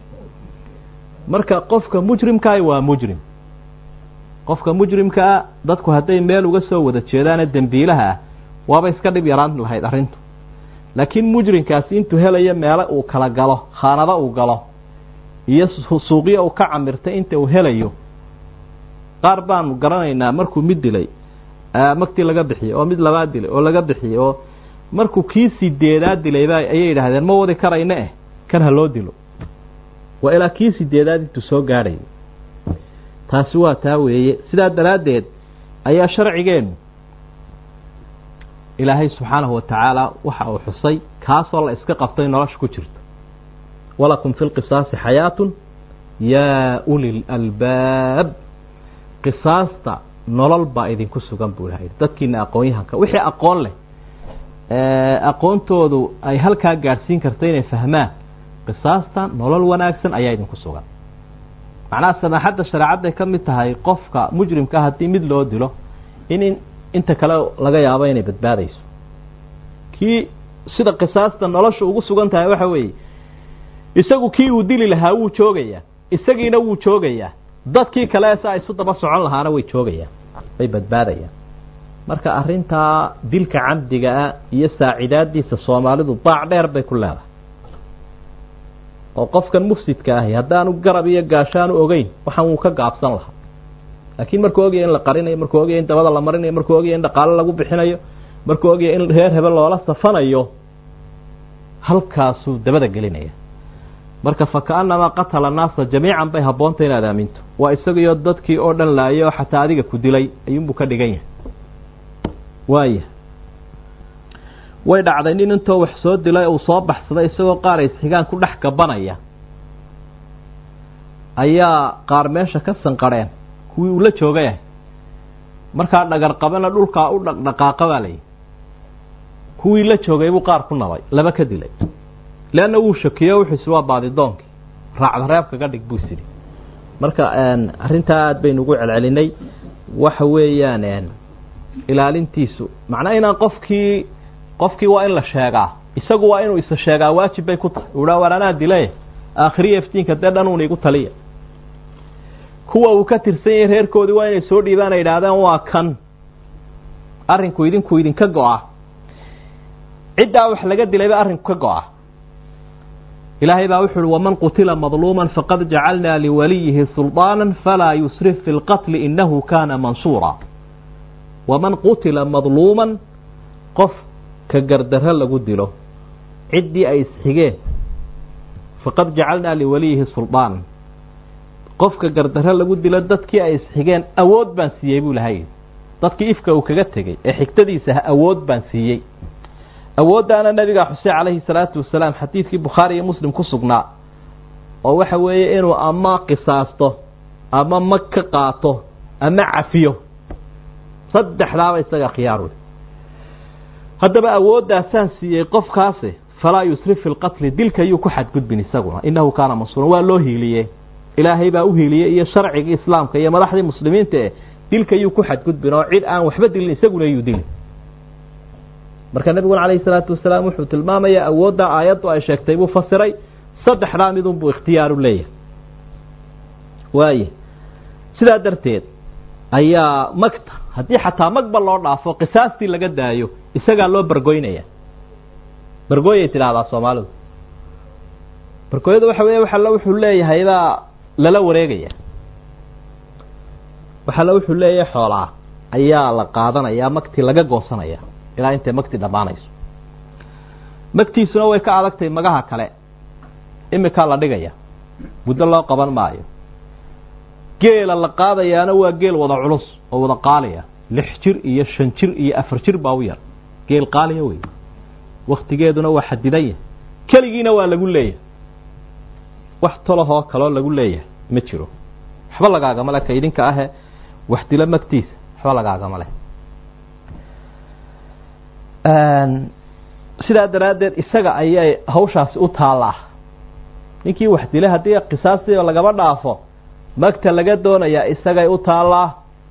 marka qofka mujrimkaah waa mujrim qofka mujrimkaa dadku hadday meel uga soo wada jeedaane dembiilaha ah waaba iska dhib yaraan lahayd arrintu laakiin mujrimkaasi intuu helayo meelo uu kala galo khaanado uu galo iyo suuqyo uu ka camirtay inta uu helayo qaar baanu garanaynaa markuu mid dilay magtii laga bixiyey oo mid labaad dilay oo laga bixiyey oo markuu kii sideedaad dilayba ayay yidhaahdeen ma wadi karayna eh kan ha loo dilo waa ilaa kii sideedaad intuu soo gaadhayo taasi waa taa weeye sidaa daraaddeed ayaa sharcigeenu ilaahay subxaanahu wa tacaala waxa uu xusay kaasoo la iska qabtay nolosha ku jirto walakum fi lqisaasi xayaatun yaa uli lalbaab qisaasta nolol baa idinku sugan buu ilahay dadkiina aqoon-yahanka wixii aqoon leh aqoontoodu ay halkaa gaadhsiin karto inay fahmaan qisaasta nolol wanaagsan ayaa idinku sugan macnaha samaaxadda shareecadday ka mid tahay qofka mujrimka haddii mid loo dilo in inta kale laga yaabo inay badbaadayso kii sida qisaasta nolosha ugu sugan tahay waxa weeye isagu kii uu dili lahaa wuu joogayaa isagiina wuu joogayaa dadkii kale si ay isu daba socon lahaana way joogayaan way badbaadayaan marka arrintaa dilka camdigaa iyo saacidaadiisa soomaalidu daac dheer bay ku leedahay oo qofkan mufsidka ahi haddaanu garab iyo gaashaanu ogeyn waxaan wuu ka gaabsan lahaa laakiin markuu ogaya in la qarinayo markuu ogaya in dabada la marinayo markuu ogaya in dhaqaalo lagu bixinayo markuu ogaya in reer hebel loola safanayo halkaasuu dabada gelinaya marka fakaannamaa qatala naasa jamiican bay habboonta inaad aaminto waa isagiyo dadkii oo dhan laayay oo xataa adiga ku dilay ayuunbuu ka dhigan yahay waaya way dhacday nin intoo wax soo dilay uu soo baxsaday isagoo qaar isxigaan ku dhex gabanaya ayaa qaar meesha ka sanqarheen kuwii uu la joogayah markaa dhagar qabana dhulkaa u dhaqdhaqaaqa baa layihi kuwii la joogay buu qaar ku nabay laba ka dilay leanna wuu shakiyo wuxuusi waa baadidoonkii raacda reebkaga dhig buu isidhi marka arrintaa aad baynu ugu celcelinay waxa weeyaan ilaalintiisu macnaa inaan qofkii qofkii waa in la sheegaa isagu waa inuu isa sheegaa waajib bay ku tahay uhaa war anaa dile aakhiriya iftiinka dee dhanuun igu taliya kuwa uu ka tirsan yahay reerkoodii waa inay soo dhiibaan ay idhaahdeen waa kan arrinku idinku idinka go-a ciddaa wax laga dilayba arrinku ka go-a ilaahay baa wuxu uhi waman qutila madluuma faqad jacalnaa liwaliyihi sulطaana falaa yusrif fi lqatli inahu kana mansuura waman qutila madluuman qof ka gardarro lagu dilo ciddii ay isxigeen faqad jacalnaa liwaliyihi sulطaana qofka gardarro lagu dilo dadkii ay isxigeen awood baan siiyey buu lahay dadkii ifka uu kaga tegey ee xigtadiisa awood baan siiyey awooddaana nabiga xuseen calayhi salaatu wasalaam xadiidkii bukhaari iyo muslim ku sugnaa oo waxa weeye inuu ama qisaasto ama mag ka qaato ama cafiyo saddexdaaba isaga khiyaar wey haddaba awooddaasaan siiyey qofkaasi falaa yusrif fi lqatli dilka yuu ku xadgudbin isaguna innahu kaana mansuuran waa loo hiiliye ilaahay baa u hiiliyey iyo sharcigii islaamka iyo madaxdii muslimiinta eh dilka yuu ku xadgudbin oo cid aan waxba dilin isaguna yuu dilin marka nebiguna calayhi salaatu wasalaam wuxuu tilmaamayaa awoodda aayaddu ay sheegtay buu fasiray saddexdaa midun buu ikhtiyaaru leeyahay waaye sidaa darteed ayaa magta haddii xataa magba loo dhaafo qisaastii laga daayo isagaa loo bargoynaya bargooyay tidhaahdaa soomaalidu bargooyada waxa weeye waxalla wuxuu leeyahay baa lala wareegaya waxalla wuxuu leeyahay xoolaa ayaa la qaadanayaa magtii laga goosanaya ilaa intay magti dhammaanayso magtiisuna way ka adagtay magaha kale imikaa la dhigaya muddo loo qaban maayo geela la qaadayaana waa geel wada culus oo wada qaaliya lix jir iyo shan jir iyo afar jir baa u yar geel qaaliya wey waktigeeduna waa xadidan yahay keligiina waa lagu leeyahay wax tolahoo kaloo lagu leeyahay ma jiro waxba lagaagama le ka idinka ahe wax dilo magtiisa waxba lagaagama leh sidaa daraaddeed isaga ayay hawshaasi u taallaa ninkii wax dilay haddii qisaastii lagaba dhaafo magta laga doonayaa isagay u taallaa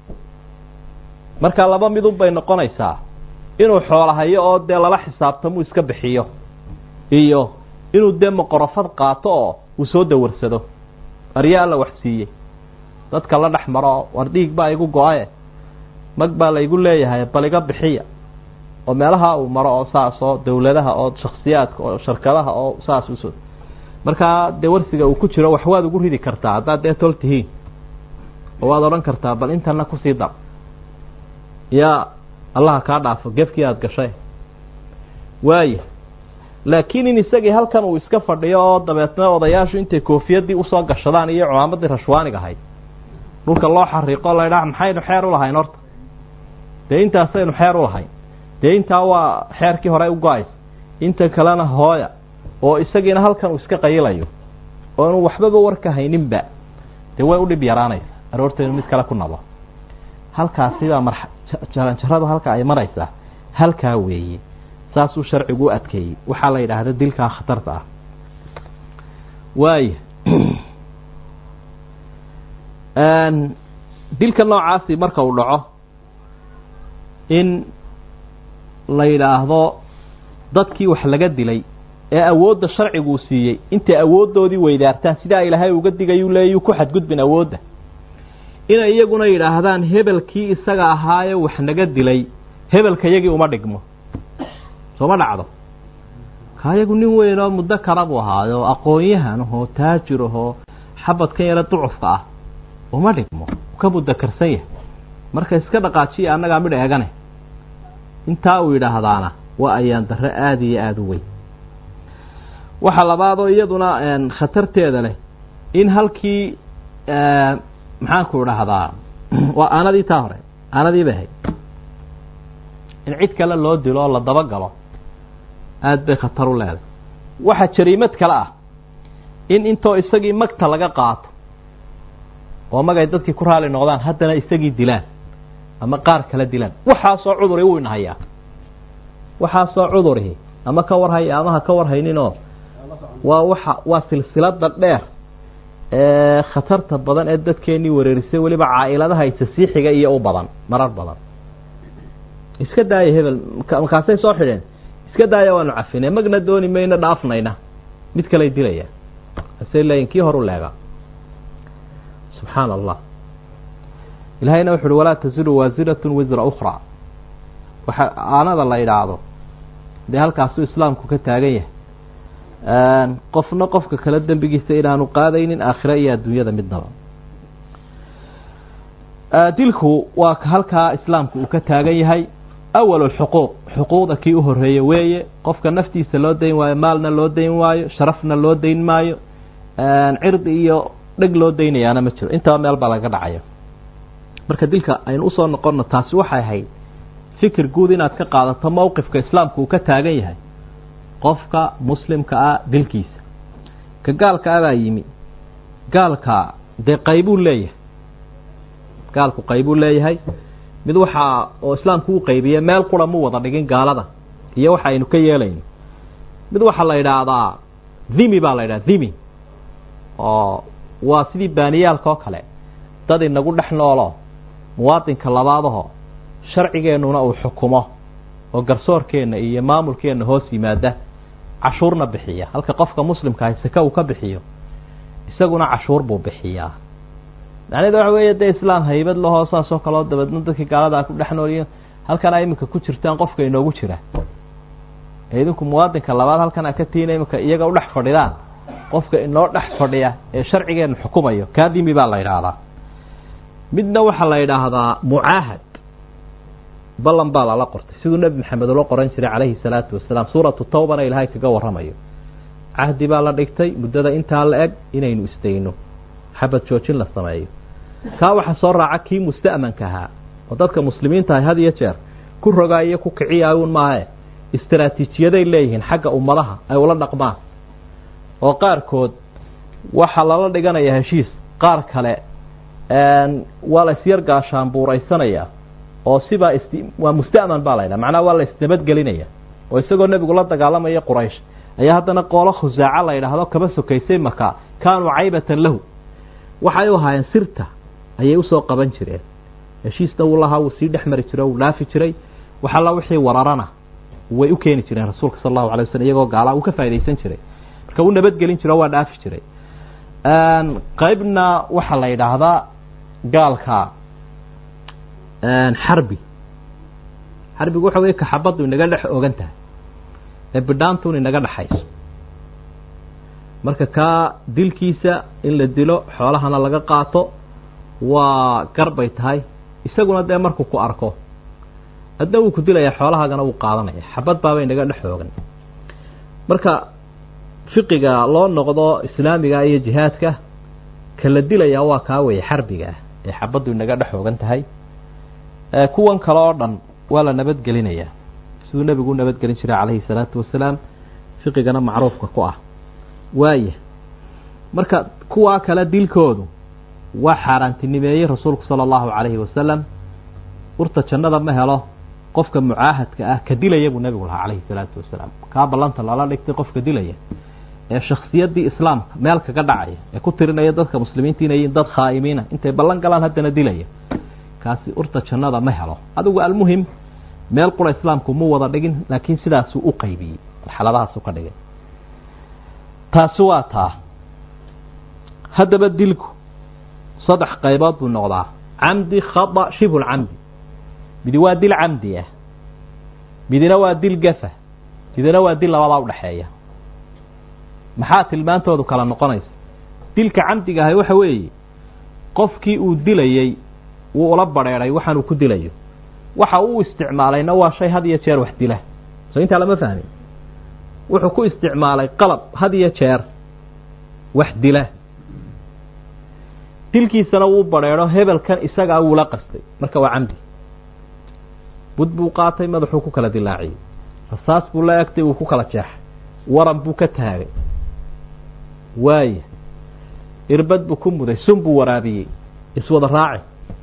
marka laba midun bay noqonaysaa inuu xoolahayo oo dee lala xisaabtamuu iska bixiyo iyo inuu dee moqorofad qaato oo uu soo dawarsado aryaa la wax siiyey dadka la dhex maro war dhiig baa igu go-aye mag baa laygu leeyahay bal iga bixiya oo meelaha uu maro oo saas oo dawladaha oo shaksiyaadka oo sharkadaha oo saas usoo markaa dee warsiga uu ku jiro wax waad ugu ridi kartaa haddaad dee tol tihiin oo waad odhan kartaa bal intana kusii dar yaa allaha kaa dhaafo gefkii aada gashay waaya laakiin in isagii halkan uu iska fadhiyo oo dabeetna odayaashu intay koofiyadii usoo gashadaan iyo cumaamadii rashwaaniga ahayd dhulka loo xariiqo laydhaa maxaynu xeer u lahayn horta dee intaasaynu xeer u lahayn dee intaa waa xeerkii hore u go-aysa inta kalena hooya oo isagiina halkan uu iska qayilayo oo inu waxbaba warka hayninba dee way u dhib yaraanaysa aroortaynu mid kale ku nabo halkaasibaa mar jaranjarada halka ay maraysaa halkaa weeye saasuu sharcigu u adkeeyey waxaa la yidhaahda dilkaa khatarta ah waaya dilka noocaasi marka uu dhaco in la yidhaahdo dadkii wax laga dilay ee awoodda sharciguu siiyey intay awooddoodii weydaartaan sidaa ilaahay uga digayuu leeyuu ku xadgudbin awoodda inay iyaguna yidhaahdaan hebelkii isaga ahaaye wax naga dilay hebelka yagii uma dhigmo sooma dhacdo ka iyagu nin weyn oo muddo kala buu ahaayo aqoon-yahan ahoo taajir ahoo xabadkan yaro ducufka ah uma dhigmo ka mudakarsan yahay marka iska dhaqaajiya annagaa midh eegane intaa uu yidhaahdaana waa ayaan darre aada iyo aada u weyn waxa labaadoo iyaduna khatarteeda leh in halkii maxaanku idhaahdaa waa aanadii taa hore aanadii bay ahayd in cid kale loo dilo oo la dabagalo aada bay khatar u leedahay waxa jariimad kale ah in intoo isagii magta laga qaato oo magay dadkii ku raali noqdaan haddana isagii dilaan ama qaar kale dilaan waxaasoo cuduri wuu inahayaa waxaasoo cudurihi ama ka warhaya ama ha ka warhayninoo waa waxa waa silsilada dheer ee khatarta badan ee dadkeenii wareerisay weliba caailadaha isasiixiga iyo u badan marar badan iska daaya hebel markaasay soo xidheen iska daaya waanu cafinay magna dooni mayno dhaafnayna mid kaley dilaya asay leeyiin kii horu leegaa subxaana allah ilahayna wuxu uhi walaa tasiru waasiratun wisra ukhraa waxa aanada la idhaahdo dee halkaasuu islaamku ka taagan yahay qofna qofka kale dembigiisa inaanu qaadaynin aakhira iyo adduunyada midnaba dilku waa halkaa islaamku uu ka taagan yahay awal xuquuq xuquuqda kii u horeeye weeye qofka naftiisa loo dayn waayo maalna loo dayn waayo sharafna loo dayn maayo cirdi iyo dheg loo daynayaana ma jiro intaba meel baa laga dhacaya marka dilka aynu usoo noqonno taasi waxay ahayd fikir guud inaad ka qaadato mowqifka islaamku uu ka taagan yahay qofka muslimka ah dilkiisa ka gaalka abaa yimi gaalka dee qaybuu leeyahay gaalku qaybuu leeyahay mid waxaa oo islaamku u qaybiye meel qura mu wada dhigin gaalada iyo waxa aynu ka yeelayno mid waxaa la yidhaahdaa dhimi baa la yidhaha dhimi oo waa sidii baaniyaalka oo kale dad inagu dhex noolo muwaadinka labaadaho sharcigeennuna uu xukumo oo garsoorkeenna iyo maamulkeenna hoos yimaada cashuurna bixiya halka qofka muslimka ahi sake uu ka bixiyo isaguna cashuur buu bixiyaa macnaheeda waxa weeye dee islaam haybad lahoo saasoo kaleo dabeedna dadkii gaaladaa ku dhex nooliyo halkana iminka ku jirtaan qofka inoogu jira ee idinku muwaadinka labaad halkana ka tiina iminka iyaga u dhex fadhidaan qofka inoo dhex fadhiya ee sharcigeenu xukumayo kaadimi baa la yidhaahdaa midna waxaa la yidhaahdaa mucaahad ballan baa lala qortay siduu nebi maxamed ula qoran jiray calayhi salaatu wasalaam suuratu tawbana ilaahay kaga warramayo cahdi baa la dhigtay muddada intaa la eg inaynu isdayno xabad joojin la sameeyo kaa waxaa soo raaca kii musta'manka ahaa oo dadka muslimiinta ahy had iyo jeer ku rogaa iyo ku kiciyayuun maahe istaraatiijiyaday leeyihiin xagga ummadaha ay ula dhaqmaan oo qaarkood waxaa lala dhiganaya heshiis qaar kale waa la isyar gaashaanbuuraysanaya oo sibaa is waa musta'man baa la ydhaha macnaha waa la isnabadgelinaya oo isagoo nebigu la dagaalamaya quraysh ayaa haddana qoolo khusaaca la yidhaahdo kaba sokaysay maka kaanuu caybatan lahu waxay u ahaayeen sirta ayay usoo qaban jireen heshiisna wuu lahaa wuu sii dhex mari jiray wuu dhaafi jiray waxalla wixii wararana way u keeni jireen rasuulka sal allahu alay waslm iyagoo gaala uu ka faa'idaysan jiray marka wuu nabadgelin jiro o waa dhaafi jiray qaybna waxaa la yidhaahdaa gaalka xarbi xarbigu waxa wey kaxabaddu inaga dhex ogan tahay ee bidhaantun inaga dhexayso marka kaa dilkiisa in la dilo xoolahana laga qaato waa garbay tahay isaguna dee markuu ku arko adna wuu ku dilaya xoolahaagana wuu qaadanaya xabad baaba inaga dhex oogan marka fiqiga loo noqdo islaamiga iyo jihaadka ka la dilaya waa kaa weeye xarbiga ah ee xabaddu inaga dhex oogan tahay kuwan kale oo dhan waa la nabadgelinaya siduu nebigu u nabadgelin jiray calayhi salaatu wasalaam fiqigana macruufka ku ah waaya marka kuwaa kale dilkoodu waa xaaraantinimeeyey rasuulku sala allahu calayhi wasalam urta jannada ma helo qofka mucaahadka ah ka dilaya buu nebigu lahaa calayhi salaatu wasalaam kaa ballanta lala dhigtay qofka dilaya ee shakhsiyaddii islaamka meel kaga dhacaya ee ku tirinaya dadka muslimiinta inay yihiin dad khaa'imiina intay ballan galaan haddana dilaya kaasi urta jannada ma helo adigu almuhim meel qura islaamku mu wada dhigin laakiin sidaasuu u qaybiyey marxaladahaasu ka dhigay taasi waa taa haddaba dilku saddex qaybood buu noqdaa camdi khada shibhu lcamdi midi waa dil camdi ah midina waa dil gafa midina waa dil labadaa udhexeeya maxaa tilmaantoodu kala noqonaysa dilka camdiga ahay waxa weeye qofkii uu dilayey wuu ula badrheeray waxaan uu ku dilayo waxa uu isticmaalayna waa shay had iyo jeer wax dila soo intaa lama fahmin wuxuu ku isticmaalay qalab had iyo jeer wax dila dilkiisana wuu badrheedho hebelkan isagaa wuula qastay marka waa camdi bud buu qaatay madaxuu ku kala dilaaciyey rasaas buu la egtay wuu ku kala jeexay waran buu ka taagay waaya irbad buu ku muday sun buu waraabiyey iswada raaci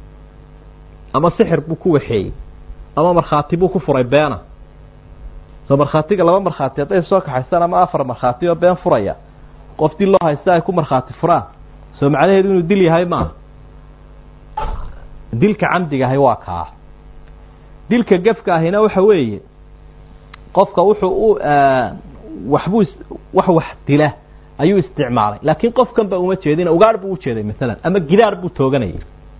ama sixir buu ku waxeeyey ama markhaati buu ku furay beena soo markhaatiga laba markhaati hadday soo kaxaystaan ama afar markhaati oo been furaya qof dil loo haysta ay ku markhaati furaan soo macnaheedu inuu dil yahay maaha dilka camdiga ahay waa kaa dilka gefka ahina waxa weeye qofka wuxuu u waxbuu wax wax dila ayuu isticmaalay laakiin qofkan ba uma jeedin ugaadh buu ujeeday masalan ama gidaar buu tooganayay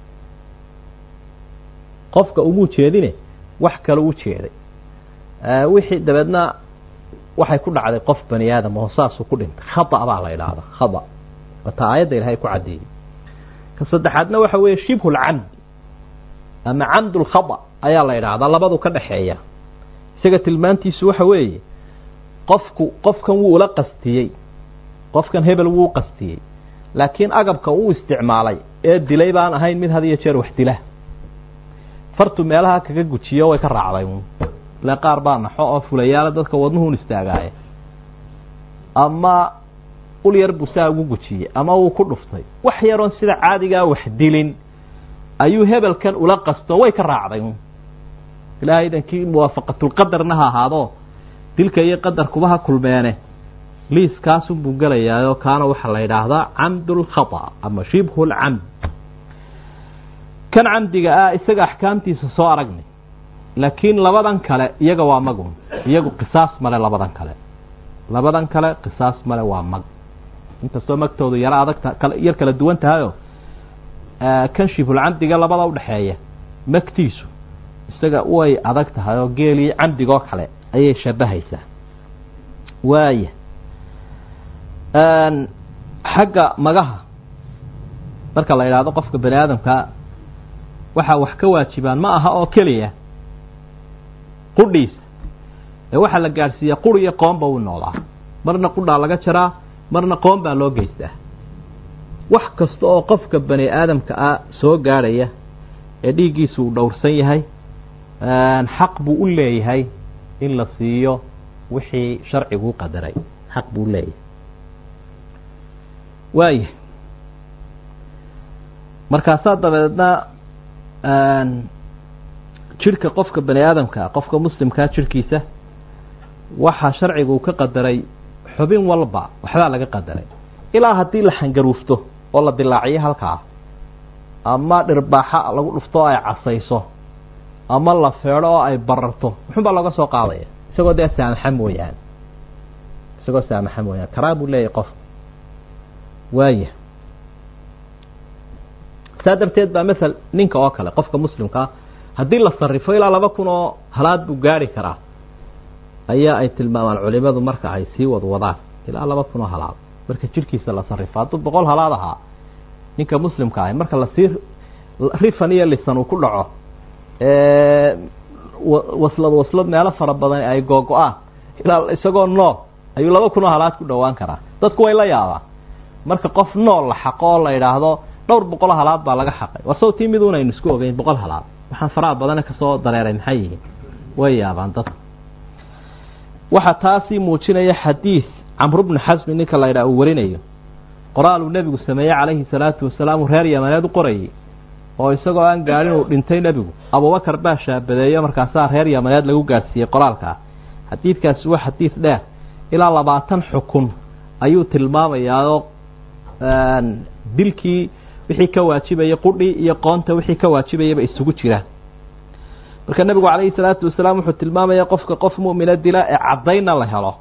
qofka umuu jeedine wax kale u jeeday wixii dabeedna waxay ku dhacday qof bani aadam oo saasuu ku dhintay khata baa la idhaahda khata wata aayadda ilahay ku caddeeyey ka saddexaadna waxa weeye shibhu lcamd ama camd lkhata ayaa la idhaahdaa labadu ka dhexeeya isaga tilmaantiisu waxa weeye qofku qofkan wuu ula qastiyey qofkan hebel wuu qastiyey laakiin agabka uu isticmaalay ee dilay baan ahayn mid had iyo jeer wax dila fartu meelaha kaga gujiyo way ka raacday ile qaar baa naxo oo fulayaala dadka wadnuhun istaagaaye ama ul yar buu saa ugu gujiyey ama uu ku dhuftay wax yaroon sida caadigaa wax dilin ayuu hebelkan ula qasto way ka raacday ilaahay idankii muwaafaqatulqadarna ha ahaado dilka iyo qadarkuba ha kulmeene liiskaasun buu gelayaayoo kaana waxaa la yidhaahdaa camdulkhata ama shibhu lcamd kan camdiga ah isaga axkaamtiisa soo aragnay laakiin labadan kale iyaga waa magun iyagu qisaas male labadan kale labadan kale qisaas male waa mag inkastoo magtoodu yaro adagta yar kala duwan tahayoo kan shibhulcamdiga labada udhexeeya magtiisu isaga way adag tahay oo geelii camdigoo kale ayay shabahaysaa waaya xagga magaha marka la yidhaahdo qofka bani aadamka waxaa wax ka waajibaan ma aha oo keliya qudhiisa ee waxaa la gaadhsiiyaa quri iyo qoomba uu noolaa marna qudhaa laga jaraa marna qoom baa loo geystaa wax kasta oo qofka bani aadamka ah soo gaadhaya ee dhiiggiisu uu dhowrsan yahay xaq buu u leeyahay in la siiyo wixii sharcigu u qadaray xaq buu leeyahay waaya markaasaa dabeedna jidhka qofka bani aadamkaa qofka muslimkaa jidhkiisa waxaa sharcigu uu ka qadaray xubin walba waxbaa laga qadaray ilaa haddii la xangaruufto oo la dilaaciyo halkaa ama dhirbaaxa lagu dhufto oo ay casayso ama la feedho oo ay bararto muxun baa looga soo qaadaya isagoo dee saamaxa mooyaane isagoo saamaxa mooyaane karaa buu leeyahay qof waaya saa darteed baa masel ninka oo kale qofka muslimkaa haddii la sarifo ilaa laba kun oo halaad buu gaari karaa ayaa ay tilmaamaan culimadu marka ay sii wadwadaan ilaa laba kun oo halaad marka jidhkiisa la sarifo hadduu boqol halaad ahaa ninka muslimka ahi marka lasii rifan iyo lisan uu ku dhaco waslad waslad meelo fara badan ay googo-aan ilaa isagoo nool ayuu laba kun oo halaad ku dhowaan karaa dadku way la yaabaan marka qof nool la xaqo oo la idhaahdo dhowr boqol halaad baa laga xaqay waa sawtii miduun aynu isku ogeyn boqol halaad waxaan faraha badane kasoo dareeray maxay yihiin way yaabaan dadku waxaa taasii muujinaya xadiis camru bnu xasmi ninka la yidhaha uu warinayo qoraal uu nebigu sameeyey calayhi salaatu wasalaam uu reer yamaneed u qorayay oo isagoo aan gaadhin uu dhintay nebigu abubakar baa shaabadeeyo markaasaa reer yamaneed lagu gaadhsiiyey qoraalkaa xadiidkaasi waa xadiid dheer ilaa labaatan xukun ayuu tilmaamayaao dilkii wixii ka waajibaya qudhii iyo qoonta wixii ka waajibayaba isugu jiraan marka nebigu calayhi salaatu wasalaam wuxuu tilmaamaya qofka qof mu'mina dila ee caddaynna la helo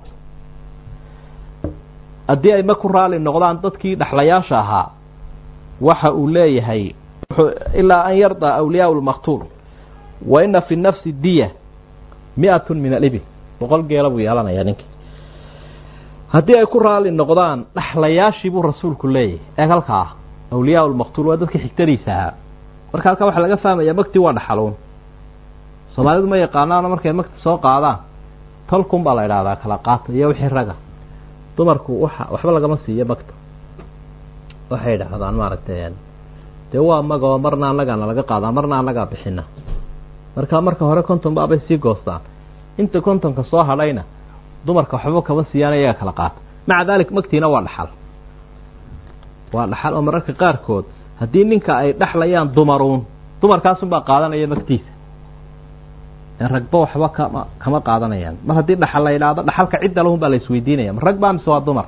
haddii ay ma ku raali noqdaan dadkii dhexlayaasha ahaa waxa uu leeyahay ilaa an yardaa awliyaau lmaktuul wa ina fi nafsi diya mi-atun min alibil boqol geela buu yeelanayaa ninkii haddii ay ku raali noqdaan dhexlayaashii buu rasuulku leeyahay eeg halkaa awliyaa lmaktuul waa dadka xigtadiisa ahaa marka halkaa waxaa laga fahmaya magtii waa dhaxaluun soomaalidu ma yaqaanaano markay magta soo qaadaan tolkun baa la idhahdaa kala qaata iyo wixii raga dumarku waxa waxba lagama siiyo magta waxay idhaahdaan maaragtay dee waa magoo marna annagaana laga qaadaa marna annagaa bixina marka marka hore konton baabay sii goostaan inta kontonka soo hadhayna dumarka waxba kama siiyaan iyaga kala qaata maca daalik magtiina waa dhaxal waa dhaxal oo mararka qaarkood haddii ninka ay dhexlayaan dumaruun dumarkaasunbaa qaadanaya magtiisa ee ragba waxba kama kama qaadanayaan mar haddii dhaxal la yidhaahdo dhaxalka cidda lahun baa la isweydiinaya ma rag baa mise waa dumar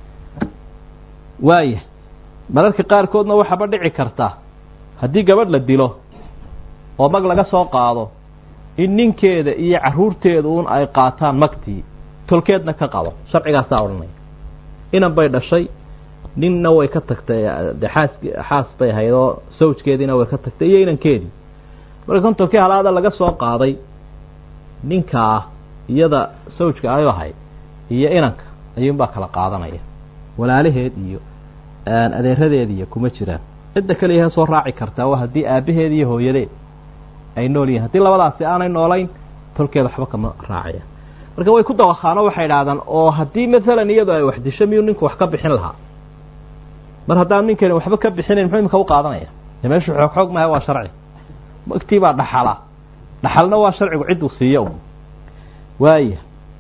waaya mararka qaarkoodna waxaaba dhici karta haddii gabadh la dilo oo mag laga soo qaado in ninkeeda iyo caruurteeda un ay qaataan magtii tolkeedna ka qabo sharcigaasaa odhanaya inan bay dhashay ninna way ka tagtay de xaas xaas bay ahayd oo sawjkeediina way ka tagtay iyo inankeedii marka kontonkii halaada laga soo qaaday ninkaa iyada sawjka ay ahayd iyo inanka ayuunbaa kala qaadanaya walaalaheed iyo adeeradeed iyo kuma jiraan cidda keliyaha soo raaci kartaa waa haddii aabaheed iyo hooyadeed ay nool yihin haddii labadaasi aanay noolayn tolkeeda waxba kama raacaya marka way ku dawakhaano waxay idhahdaan oo haddii maalan iyadu ay wax disho miyuu ninku wax ka bixin lahaa mar haddaan ninkani waxba ka bixinayn muxuu imika u qaadanaya de meeshu xoog xoog maha waa sharci magtii baa dhaxala dhaxalna waa sharcigu cidduu siiyo un waaya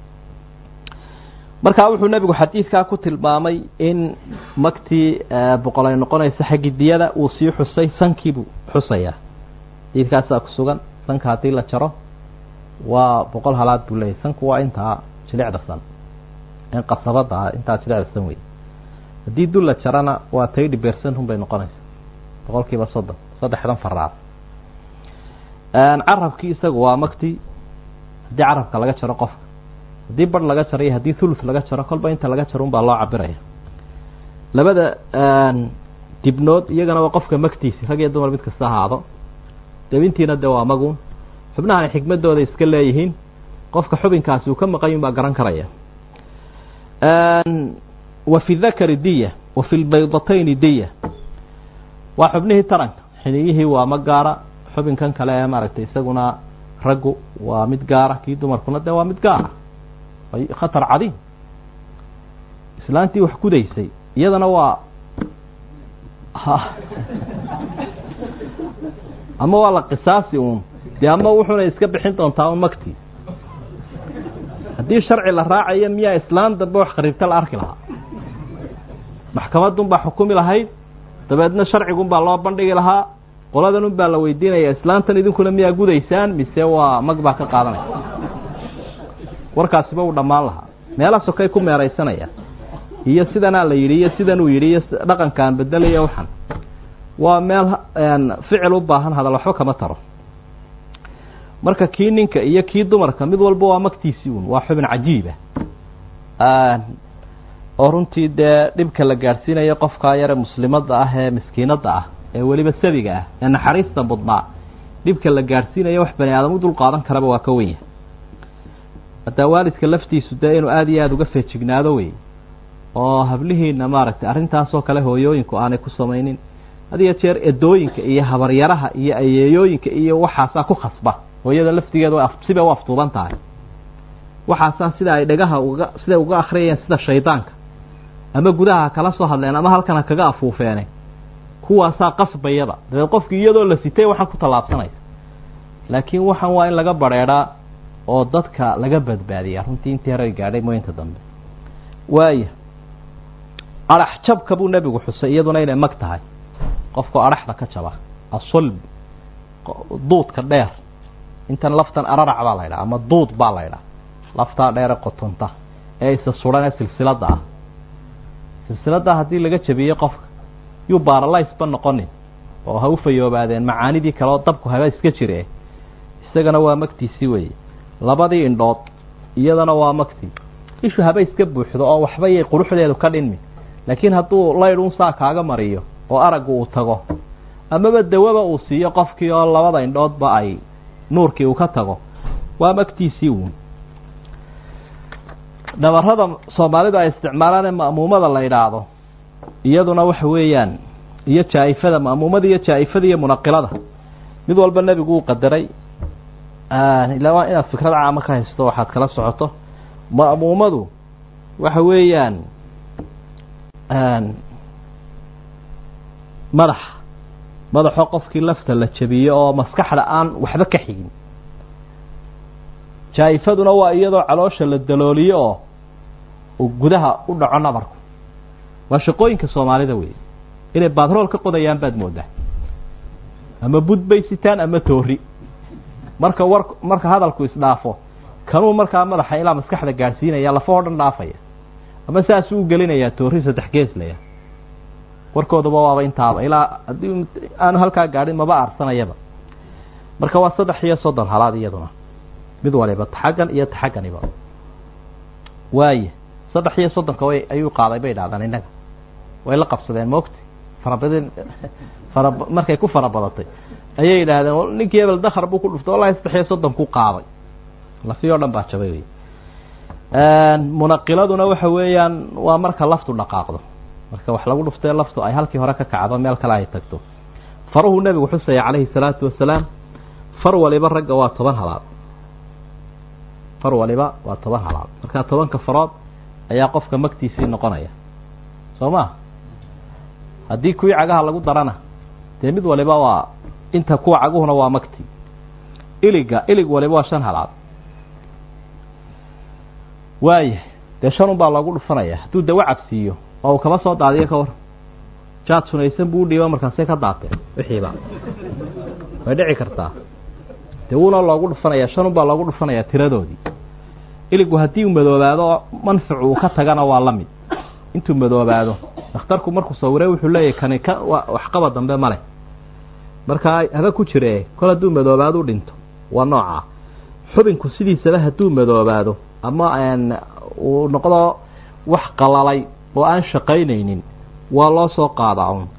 markaa wuxuu nebigu xadiidkaa ku tilmaamay in magtii boqol ay noqonaysa xaggi diyada uu sii xusay sankiibuu xusayaa xadiidkaasaa ku sugan sanka haddii la jaro waa boqol halaad buu leeyahy sanku waa intaa jilicda san in qasabada ah intaa jilicda san wey haddii dul la jarana waa taydi bercent un bay noqonaysa boqol kiiba soddon saddexdan faraad carabkii isagu waa magtii haddii carabka laga jaro qofka haddii bar laga jaro iyo haddii thuluth laga jaro kolba inta laga jaro un baa loo cabiraya labada dibnood iyagana waa qofka magtiisi rag iyo dumar mid kasta ahaado dabintiina de waa magun xubnahani xikmadooda iska leeyihiin qofka xubinkaasi uu ka maqan yun baa garan karaya wa fi dakari diya wa fi lbaydatayni diya waa xubnihii taranka xiniyihii waa ma gaara xubinkan kale ee maaragtay isaguna raggu waa mid gaara kii dumarkuna de waa mid gaara khatar cadiim islaantii wax gudaysay iyadana waa ama waa la qisaasi uun dee ama wuxuna iska bixin doontaa un magtii haddii sharci la raacayo miyaa islaan dambe wax khariibta la arki lahaa maxkamadun baa xukumi lahayd dabeedna sharcigun baa loo bandhigi lahaa qoladan un baa la weydiinaya islaantan idinkuna miyaa gudaysaan mise waa mag baa ka qaadanaya warkaasiba uu dhammaan lahaa meela sokay ku meeraysanayaan iyo sidanaa la yidhi iyo sidan uu yidhi iyo dhaqankaan bedelayo waxan waa meel ficil u baahan hadal waxba kama taro marka kii ninka iyo kii dumarka mid walba waa magtiisii un waa xubin cajiiba oo runtii dee dhibka la gaadhsiinayo qofkaa yare muslimada ah ee miskiinada ah ee weliba sabiga ah ee naxariista mudnaa dhibka la gaadhsiinayo wax bani aadam u dul qaadan karaba waa ka wenya haddaa waalidka laftiisu dee inuu aada iyo aada uga feejignaado wey oo hablihiina maaragtay arrintaasoo kale hooyooyinku aanay ku samaynin had iyo jeer edooyinka iyo habaryaraha iyo ayeeyooyinka iyo waxaasaa ku khasba hooyada laftigeeda way sibay u aftuuban tahay waxaasaa sida ay dhagaha uga siday uga akriyayeen sida shaydaanka ama gudaha kala soo hadleen ama halkana kaga afuufeene kuwaasaa qasbayaba dabeed qofkii iyadoo la sitay waxaan ku tallaabsanaysa laakiin waxaan waa in laga bareedhaa oo dadka laga badbaadiya runtii intii hore gaadhay mooyinka dambe waaya adhax jabka buu nebigu xusay iyaduna inay mag tahay qofkao adhaxda ka jaba asulb duudka dheer intan laftan ararac baa la ydhaha ama duud baa la ydhaha laftaa dheere qotonta ee isa suran ee silsilada ah silsilada haddii laga jabiyo qofka yuu baaralaysba noqonin oo ha u fayoobaadeen macaanidii kale oo dabku haba iska jire isagana waa magtiisii weeye labadii indhood iyadana waa magtii ishu haba iska buuxdo oo waxbayay quruxdeedu ka dhinmi laakiin hadduu laydhun saa kaaga mariyo oo araggu uu tago amaba dawaba uu siiyo qofkii oo labada indhoodba ay nuurkii uu ka tago waa magtiisii uun dhabarada soomaalidu ay isticmaalaan ee ma'muumada la yidhaahdo iyaduna waxa weeyaan iyo jaa-ifada ma'muumada iyo jaa-ifada iyo munaqilada mid walba nebigu uu qadaray ilaa waa inaad fikrad caama ka haysto waxaad kala socoto ma'muumadu waxa weeyaan madax madaxoo qofkii lafta la jabiyo oo maskaxda aan waxba ka xigin jaa-ifaduna waa iyadoo caloosha la dalooliyo oo uu gudaha u dhaco nabarku waa shaqooyinka soomaalida wey inay batrool ka qodayaan baad moodaa ama bud bay sitaan ama toori marka war marka hadalku isdhaafo kanuu markaa madaxa ilaa maskaxda gaadhsiinaya lafahoo dhan dhaafaya ama saasuu u gelinayaa toori saddex geeslaya warkooduba waaba intaaba ilaa haddii aanu halkaa gaadhin maba aarsanayaba marka waa saddex iyo soddon halaad iyaduna mid waliba taxaggan iyo taxagganiba waaye saddex iyo soddonka way ayuu qaaday bay idhahdaan innaga way la qabsadeen moogta farabadin fara markay ku fara badatay ayay yidhaahdeen ninkii hebel dakar buu ku dhuftay wallahi saddex iyo soddon ku qaaday lafi o dhan baa jabay wey munaqiladuna waxa weeyaan waa marka laftu dhaqaaqdo marka wax lagu dhuftee laftu ay halkii hore ka kacdo meel kale ay tagto faruhu nebigu xusaya calayhi salaatu wasalaam far waliba ragga waa toban halaad far waliba waa toban halaad marka tobanka farood ayaa qofka magtiisii noqonaya soo ma haddii kuwii cagaha lagu darana dee mid waliba waa inta kuwa caguhuna waa magti iliga ilig waliba waa shan halaad waaya dee shan un baa loogu dhufanaya hadduu dawa cabsiiyo oo uu kaba soo daadiyo ka war jaad sunaysan buu udhiiba markaasay ka daateen wixiiba way dhici kartaa dee wuuna loogu dhufanaya shan un baa loogu dhufanayaa tiradoodii iligu haddii uu madoobaado manfacu uu ka tagana waa la mid intuu madoobaado dhakhtarku markuu sawiray wuxuu leeyahy kani ka waxqaba dambe ma leh markaa haba ku jire kol hadduu madoobaado u dhinto waa noocaa xubinku sidiisaba hadduu madoobaado ama uu noqdo wax qalalay oo aan shaqaynaynin waa loo soo qaadaa un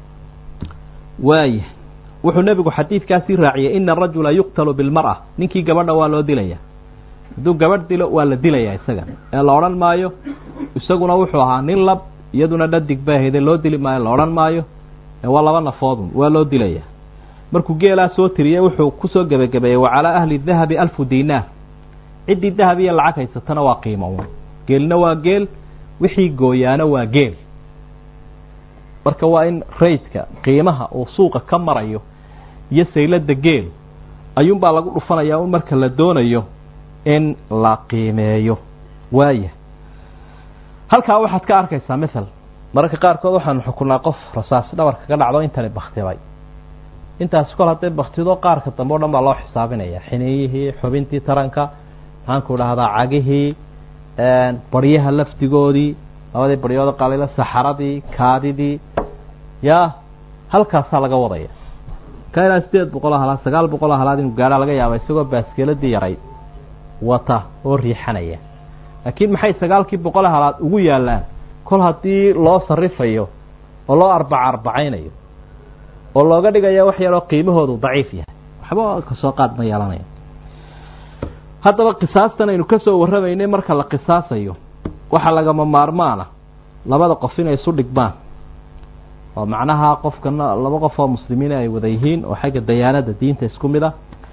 waaya wuxuu nebigu xadiidkaasii raaciyey ina arajula yuqtalu bilmar'a ninkii gabadha waa loo dilaya hadduu gabadh dilo waa la dilayaa isaga ee la odhan maayo isaguna wuxuu ahaa nin lab iyaduna dhadig bay hayde loo dili maayo la odhan maayo ee waa laba nafoodun waa loo dilaya markuu geelaa soo tiriyey wuxuu kusoo gebagabeeyey wa calaa ahli dahabi alfu dinaar ciddii dahab iyo lacag haysatana waa qiimo un geelna waa geel wixii gooyaana waa geel marka waa in rayska qiimaha uu suuqa ka marayo iyo saylada geel ayuunbaa lagu dhufanayaa un marka la doonayo in la qiimeeyo waaya halkaa waxaad ka arkaysaa mathal mararka qaarkood waxaanu xukunaa qof rasaas dhabarka ka dhacdo intani baktibay intaasi kol hadday baktido qaarka dambe o dhan baa loo xisaabinaya xineeyihii xubintii taranka maxaanku dhahdaa cagihii baryaha lafdigoodii labadii baryooda qalila saxaradii kaadidii ya halkaasaa laga wadaya ka ilaa sideed boqol oo halaad sagaal boqol oo halaad inuu gaadhaa laga yaaba isagoo baaskeeladii yarayd wata oo riixanaya laakiin maxay sagaalkii boqol halaad ugu yaalaan kol haddii loo sarifayo oo loo arbaca arbacaynayo oo looga dhigaya wax yaroo qiimahoodu daciif yahay waxba kasoo qaad ma yeelanayo haddaba qisaastan aynu ka soo warramaynay marka la qisaasayo waxaa lagama maarmaana labada qof inay isu dhigmaan oo macnaha qofkana laba qof oo muslimiin ay wada yihiin oo xagga dayaanada diinta isku mid ah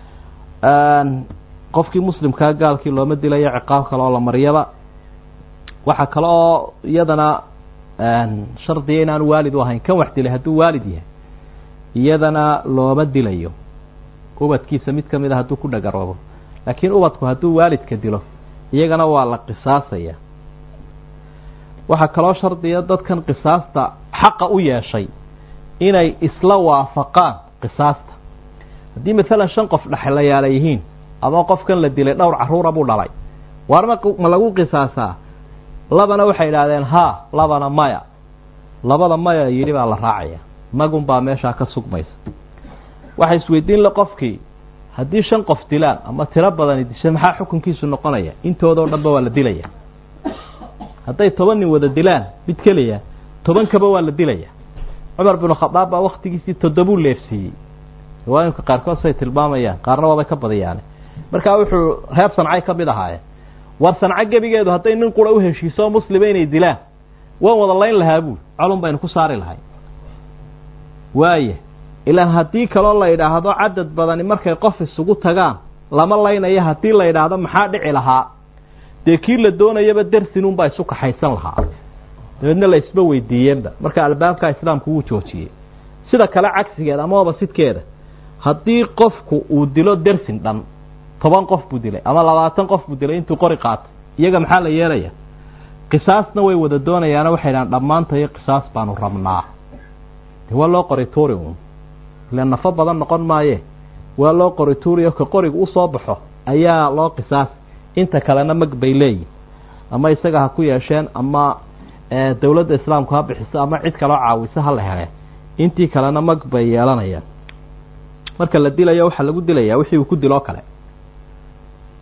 qofkii muslimkaa gaalkii looma dilayo ciqaab kale oo la maryaba waxaa kale oo iyadana shardiga inaanu waalid u ahayn kan wax dilay hadduu waalid yahay iyadana looma dilayo ubadkiisa mid kamid a hadduu ku dhagaroobo laakiin ubadku hadduu waalidka dilo iyagana waa la qisaasaya waxaa kaloo shardiya dadkan qisaasta xaqa u yeeshay inay isla waafaqaan qisaasta haddii maalan shan qof dhexlayaala yihiin ama qofkan la dilay dhowr caruura buu dhalay waarma ma lagu qisaasaa labana waxay idhaahdeen haa labana maya labada maya yidhi baa la raacaya magun baa meeshaa ka sugmaysa waxay isweydiin le qofkii haddii shan qof dilaan ama tiro badani disha maxaa xukunkiisu noqonaya intoodao dhanba waa la dilaya hadday toban nin wada dilaan mid keliya tobankaba waa la dilaya cumar binu khadaab baa waktigiisii toddobuu leefsiiyey riwaayinka qaarkood say tilmaamayaan qaarna waabay ka badiyaane markaa wuxuu reer sancay ka mid ahaayeen war sanco gebigeedu hadday nin qura u heshiiso muslima inay dilaan waan wada layn lahaa buul colun baynu ku saari lahay waaya ilaan haddii kaloo la yidhaahdo cadad badani markay qof isugu tagaan lama laynaya haddii la yidhaahdo maxaa dhici lahaa dee kii la doonayaba dersinunbaa isu kaxaysan lahaa dabeedna la isba weydiiyeenba marka albaabka islaamku wuu joojiyey sida kale cagsigeeda ama obasidkeeda haddii qofku uu dilo dersin dhan toban qof buu dilay ama labaatan qof buu dilay intuu qori qaatay iyaga maxaa la yeelaya qisaasna way wada doonayaana waxay dhahaan dhammaantayo qisaas baanu rabnaa de waa loo qori tuuri un ile nafo badan noqon maaye waa loo qori tuuriyo ka qoriga usoo baxo ayaa loo qisaas inta kalena mag bay leeyihin ama isaga ha ku yeesheen ama dawladda islaamku ha bixiso ama cid kaloo caawiso ha la heleen intii kalena mag bay yeelanayaan marka la dilayo waxaa lagu dilaya wixii uu ku diloo kale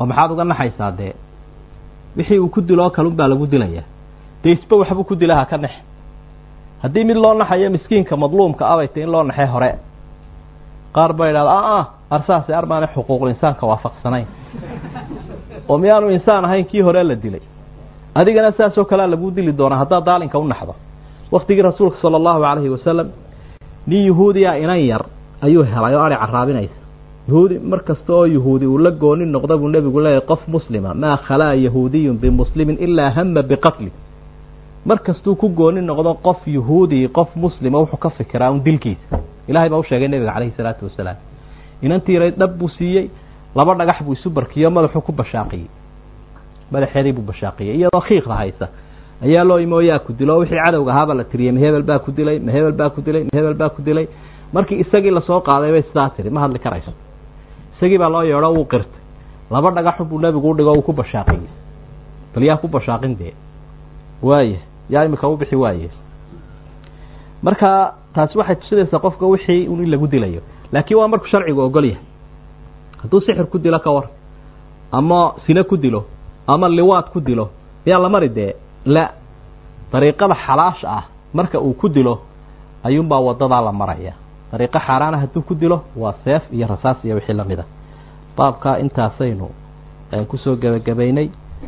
oo maxaad uga naxaysaa dee wixii uu ku dilo oo kalun baa lagu dilayaa dee isba waxbuu ku dilaha ka nex haddii mid loo naxayo miskiinka madluumka abayta in loo naxay hore qaar ba idhahda a a arsaasi armaana xuquuqul insaanka waafaqsanayn oo miyaanu insaan ahayn kii hore la dilay adigana saasoo kalea lagu dili doonaa haddaad daalinka u naxdo waktigii rasuulka sala allahu calayhi wasalam nin yuhuudiya inan yar ayuu helay oo ari caraabinaysa yuhuudi mar kasta oo yuhuudi uu la gooni noqda buu nebigu leeyahy qof muslima maa khalaa yahuudiyun bimuslimin ilaa hama biqatli mar kastuu ku gooni noqdo qof yuhuudi qof muslima wuxuu ka fikiraa un dilkiisa ilahay baa u sheegay nebiga calayhi salaatu wasalaam inantii yaray dhab buu siiyey laba dhagax buu isu barkiyo madaxuu ku bashaaqiyey madaxeedii buu bashaaqiyey iyadoo khiiqda haysa ayaa loo imo yaa ku dilo wixii cadowga ahaabaa la tiriyey mahebel baa ku dilay mahebel baa ku dilay mahebel baa ku dilay markii isagii lasoo qaaday bay sidaa tiri ma hadli karayso isagii baa loo yeedho wuu qirtay laba dhagaxu buu nebigu u dhigo uu ku bashaaqiyey bal yaa ku bashaaqin dee waaya yaa imika u bixi waaye marka taasi waxay tusinaysaa qofka wixii in lagu dilayo laakiin waa markuu sharcigu ogol yahay hadduu sixir ku dilo ka war ama sine ku dilo ama liwaad ku dilo miyaa la mari dee la dariiqada xalaasha ah marka uu ku dilo ayuunbaa wadadaa la maraya dariiqo xaaraana hadduu ku dilo waa seef iyo rasaas iyo wixii lamid a baabka intaasaynu kusoo gebagabaynay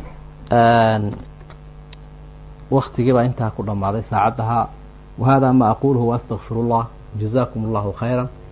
waktigii baa intaa ku dhammaaday saacaddaha wahada ma aquluhu waastaqfiru llah jazakum allahu khayra